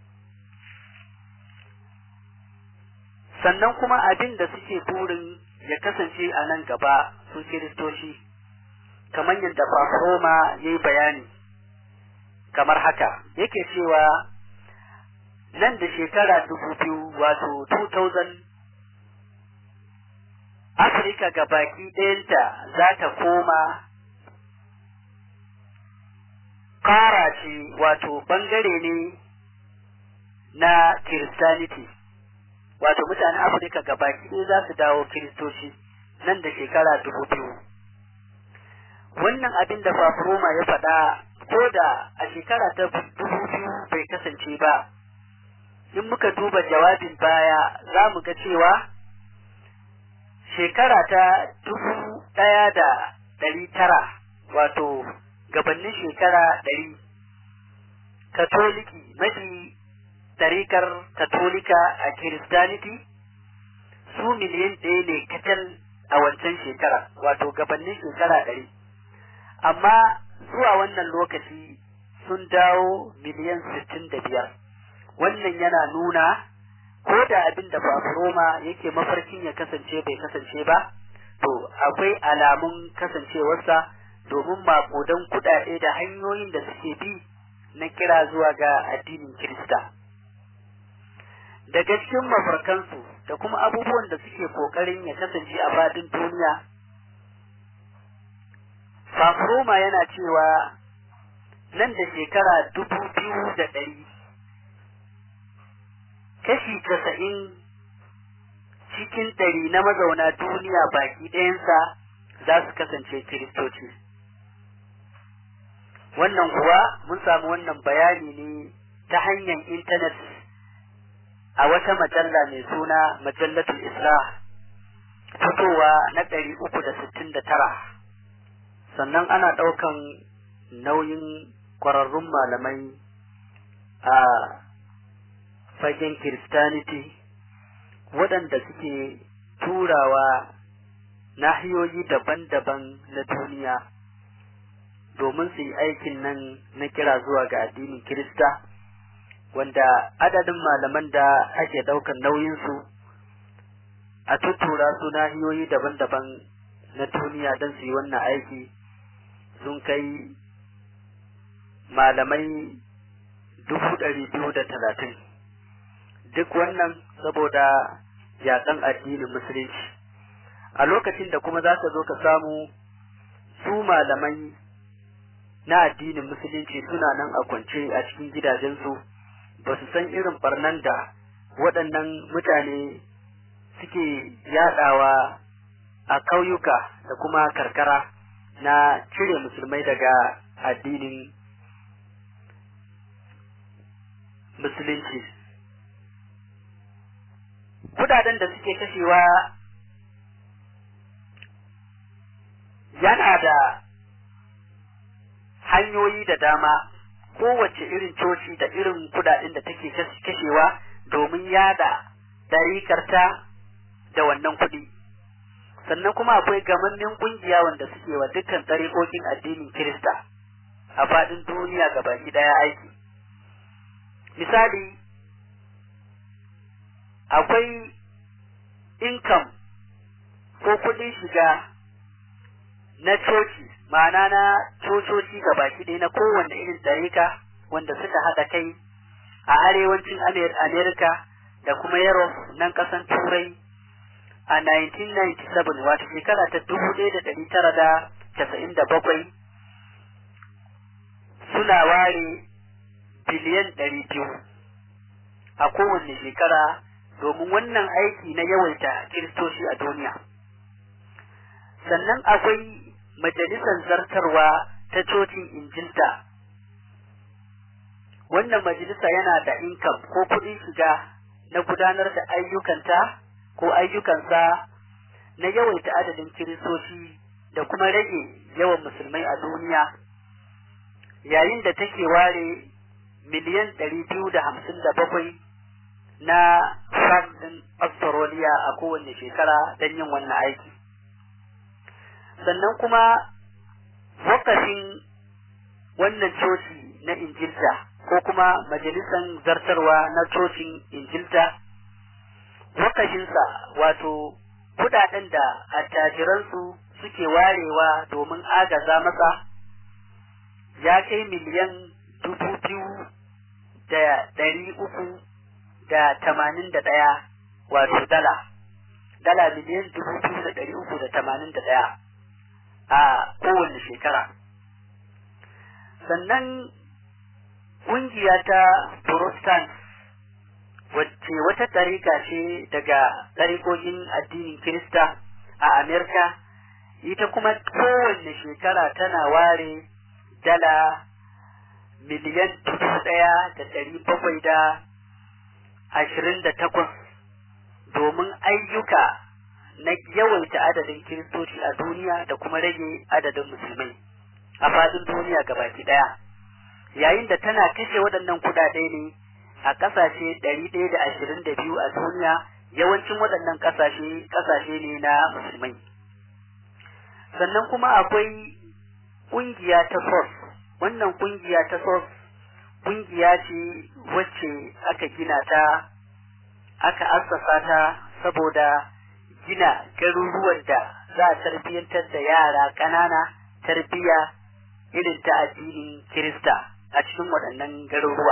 Sannan kuma abin da suke burin ya kasance a nan gaba su Kiristoci, kamar yadda Fafroma ya yi bayani, kamar haka, yake cewa nan da shekara dubu biyu wato 2000 Afirka ga baki ɗayanta za ta koma ƙara ce wato ɓangare ne na Kiristaniti, wato mutanen Afirka ga baki ɗaya za su dawo Kiristoci nan da shekara dubu biyu. Wannan abin da Fafroma ya faɗa ko da a shekara ta dubu biyu bai kasance ba. in muka duba jawabin baya za mu ga cewa shekara ta dubu ɗaya da ɗari tara wato gabanin shekara ɗari katoliki mafi tarikar katolika a kiristaniti su miliyan ɗaya ne kacal a wancan shekara wato gabanin shekara ɗari amma zuwa wannan lokaci sun dawo miliyan sittin da biyar wannan yana nuna ko da abin da Roma yake mafarkin ya kasance bai kasance ba to akwai alamun kasancewarsa domin makudan kuɗaɗe da hanyoyin da suke bi na kira zuwa ga addinin Kirista. Daga cikin mafarkansu da kuma abubuwan da suke ƙoƙarin ya kasance a fadin duniya, Roma yana cewa nan da shekara dubu biyu da ɗari kashi casa'in cikin ɗari na mazauna duniya baki ɗayansa za su kasance kiristoci wannan kuwa mun samu wannan bayani ne ta hanyar intanet a wata majalla mai suna majallatul islah fitowa na ɗari uku da sittin da tara sannan ana ɗaukan nauyin ƙwararrun malamai a fagen kiristaniti waɗanda suke turawa nahiyoyi daban-daban na duniya domin su yi aikin nan na kira zuwa ga addinin kirista wanda adadin malaman da ake ɗaukan nauyinsu a tuttura su nahiyoyi daban-daban na duniya don su yi wannan aiki sun kai malamai dubu ɗari biyu da talatin duk wannan saboda yaƙan addinin musulunci a lokacin da kuma za ka zo ka samu su malamai na addinin musulunci suna nan a kwance a cikin gidajensu ba su san irin barnan da waɗannan mutane suke yaɗawa a ƙauyuka da kuma karkara na cire musulmai daga addinin musulunci kudaden da suke kashewa yana da hanyoyi da dama kowace irin coci da irin kudaden da take kashewa domin yada darikarta da wannan kuɗi sannan kuma akwai gamannin kungiya wanda suke wa dukkan tsarikokin addinin Kirista a faɗin duniya baki ɗaya aiki misali akwai income ko kuɗin shiga na coci ma'ana na cococi baki ɗaya na kowanne irin tsarika wanda suka haɗa kai a arewacin Amerika da kuma Europe nan ƙasan Turai a 1997 wato shekara ta 1997 suna ware biliyan 200 a kowanne shekara domin wannan aiki na yawaita kiristoci a duniya sannan akwai majalisar zartarwa ta cocin injilta wannan majalisa yana da income ko kuɗin shiga na gudanar da ayyukanta ko ayyukansa na yawaita adadin kiristoci da kuma rage yawan musulmai a duniya yayin da take ware miliyan ɗari biyu da hamsin da bakwai na ɗin Australia a kowane shekara don yin wannan aiki. Sannan kuma wakafin wannan coci na Injilta ko kuma majalisan zartarwa na cocin Injilta wakafinsa wato kudaden da attajiransu suke warewa domin agaza masa ya kai miliyan dubu biyu da ɗari uku da tamanin da ɗaya wato dala dala miliyan dubu biyu da ɗari uku da tamanin da ɗaya a kowane shekara sannan ƙungiya ta protestant wacce wata ɗariƙa ce daga ɗariƙoƙin addinin Kirista a Amerika, ita kuma kowanne shekara tana ware dala miliyan dubu ɗaya da ɗari bakwai da ashirin da takwas domin ayyuka na yawaita adadin Kiristoci a duniya da kuma rage adadin musulmai a faɗin duniya gabaki ɗaya. Yayin da tana kashe waɗannan kuɗaɗe ne a ƙasashe ɗari ɗaya da ashirin da biyu a duniya yawancin waɗannan ƙasashe ƙasashe ne na musulmai sannan kuma akwai ƙungiya ta sos wannan ƙungiya ta sos ƙungiya ce wacce aka gina ta aka assasa ta saboda gina garuruwan da za a tarbiyyantar da yara ƙanana tarbiyya irin ta addinin kirista a cikin waɗannan garuruwa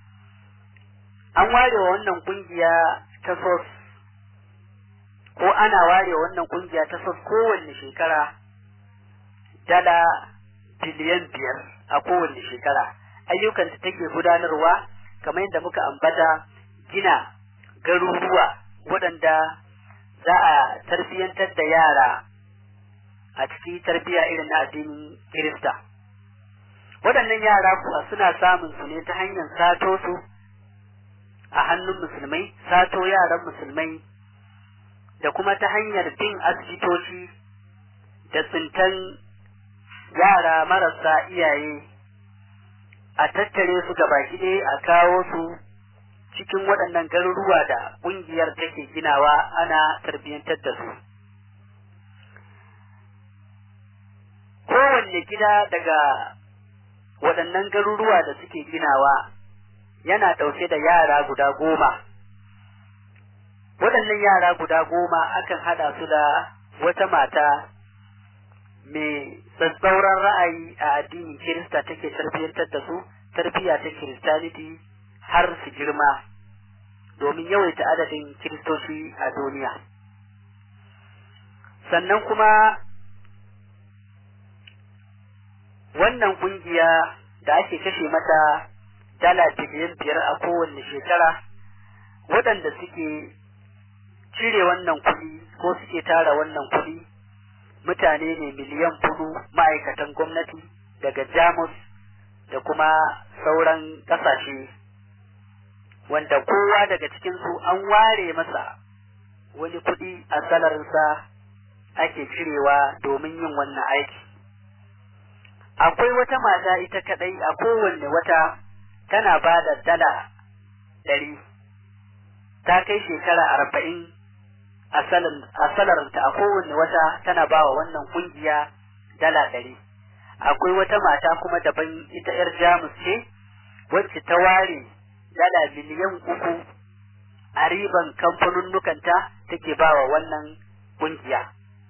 an ware wa wannan kungiya ta sos ko ana ware wa wannan kungiya ta sos kowanne shekara dala biliyan biyar a kowanne shekara ayyukan ta take gudanarwa kamar yadda muka ambata gina garuruwa waɗanda za a tarbiyyantar da yara a cikin tarbiyya irin na addinin Kirista. Waɗannan yara kuwa suna samun su ne ta hanyar sato su a hannun musulmai, sato yaran musulmai da kuma ta hanyar bin asibitoci da tsintan yara marasa iyaye a tattare su gaba ɗaya a kawo su cikin waɗannan garuruwa da ƙungiyar take ginawa ana tarbiyyantar da su. Kowanne gida daga waɗannan garuruwa da suke ginawa yana ɗauke da yara guda goma. Waɗannan yara guda goma akan haɗa su da wata mata mai tsatsauran ra'ayi a addinin Kirista take tarbiyyantar da su, tarbiyya ta Kiristaniti har su girma domin yawaita adadin Kiristoci a duniya. Sannan kuma wannan kungiya da ake kashe mata dala biliyan biyar a kowanne shekara waɗanda suke cire wannan kuɗi ko suke tara wannan kuɗi mutane ne miliyan hudu ma'aikatan gwamnati daga jamus da kuma sauran ƙasashe wanda kowa daga cikinsu an ware masa wani kuɗi a salarinsa ake cirewa domin yin wannan aiki akwai wata mata ita kadai a kowanne wata tana ba da dala ɗari ta kai shekara arba'in a salarinta a kowanne wata tana ba wa wannan kungiya dala ɗari akwai wata mata kuma daban ita 'yar jamus ce wacce ta ware dala miliyan uku a riban kamfanunnukanta take ba wa wannan kungiya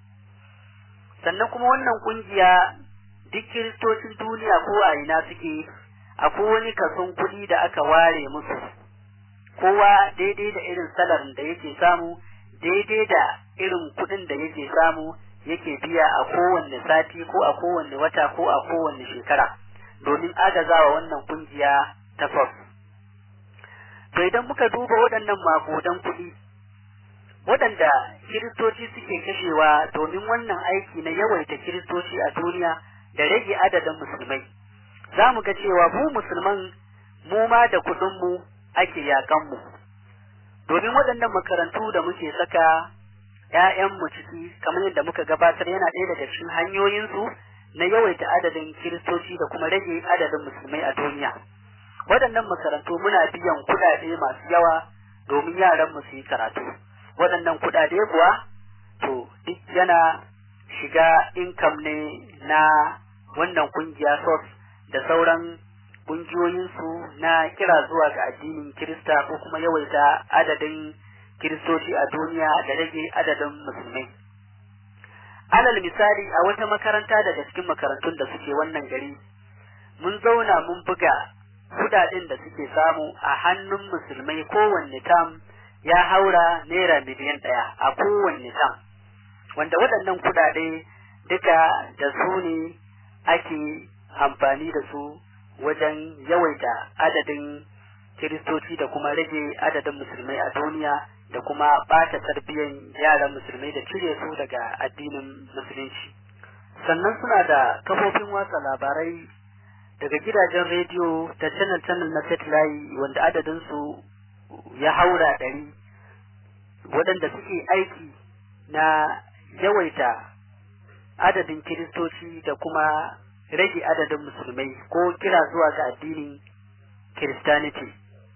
sannan kuma wannan kungiya duk kiristocin duniya ko a ina suke akwai wani kason kuɗi da aka ware musu kowa daidai da irin salarin da yake samu daidai da irin kuɗin da yake samu yake biya a kowanne sati ko a kowanne wata ko a kowanne shekara domin agazawa wannan kungiya ta FOS. To idan muka duba waɗannan makudan kuɗi waɗanda kiristoci suke kashewa domin wannan aiki na yawaita kiristoci a duniya da rage adadin musulmai za mu ga cewa mu musulman mu ma da kuɗinmu ake yaƙanmu domin waɗannan makarantu da muke saka ‘ya'yanmu ciki kamar yadda muka gabatar yana ɗaya daga cikin hanyoyinsu na yawaita adadin kiristoci da kuma rage adadin musulmai a duniya waɗannan makarantu muna biyan kuɗaɗe masu yawa domin yaranmu su yi karatu waɗannan kuɗaɗe kuwa to duk yana shiga income ne na wannan kungiya SOS da sauran kungiyoyinsu na kira zuwa ga addinin Kirista ko kuma yawaita adadin Kiristoci a duniya da rage adadin musulmai. Alal misali a wata makaranta daga cikin makarantun da suke wannan gari, mun zauna mun buga kudaden da suke samu a hannun musulmai kowanne tam ya haura naira miliyan ɗaya a kowanne tam. Wanda waɗannan kudade duka da su ne ake amfani da su wajen yawaita adadin kiristoci da kuma rage adadin musulmai a duniya da kuma ɓata tarbiyyar yaran musulmai da cire su daga addinin musulunci sannan suna da kafofin watsa labarai daga gidajen rediyo da channel channel na satellite wanda adadin su ya haura ɗari waɗanda suke aiki na yawaita adadin kiristoci da kuma rage adadin musulmai ko kira zuwa ga addinin kiristaniti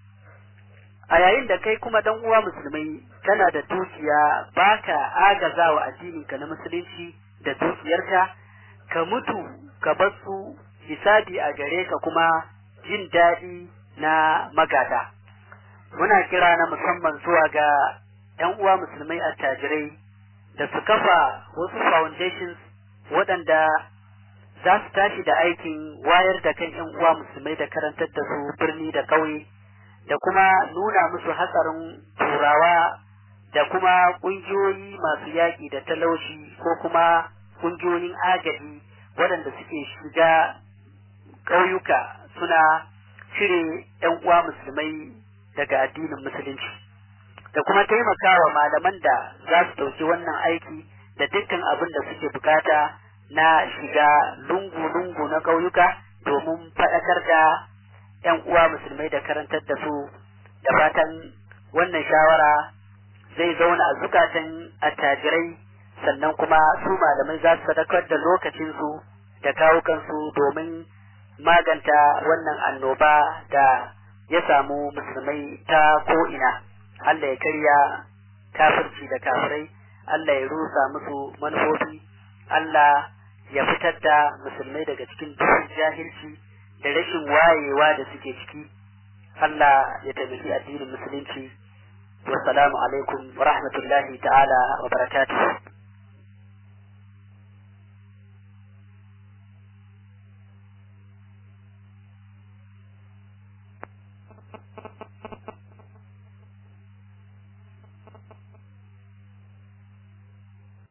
a yayin da kai kuma dan uwa musulmai kana da dukiya baka agazawa addininka na musulunci da dukiyarka ka mutu ka bar su hisabi a gare ka kuma jin daɗi na magada muna kira na musamman zuwa ga ‘yan uwa musulmai attajirai da su kafa wasu foundations waɗanda za su tashi da aikin wayar da kan ‘yan uwa musulmai da karantar da su birni da ƙauye da kuma nuna musu hatsarin turawa da kuma ƙungiyoyi masu yaƙi da talauci ko kuma ƙungiyoyin agaji waɗanda suke shiga ƙauyuka suna cire ‘yan uwa musulmai daga addinin musulunci. da kuma taimakawa malaman da za su ɗauki wannan aiki da dukkan abin da suke bukata na shiga lungu-lungu na ƙauyuka domin faɗakar da ‘yan uwa musulmai da karantar da su da fatan wannan shawara zai zauna a zukatan attajirai sannan kuma su malamai za su sadakar da lokacinsu da kawukansu domin maganta wannan annoba da ya samu musulmai ta ko'ina. Allah ya karya kafirci da kafirai, Allah ya rusa musu manufofi, Allah ya fitar da musulmai daga cikin duhun jahilci da rashin wayewa da suke ciki. Allah ya taimaki addinin musulunci. Wassalamu alaikum wa rahmatullahi ta'ala wa barakatuh.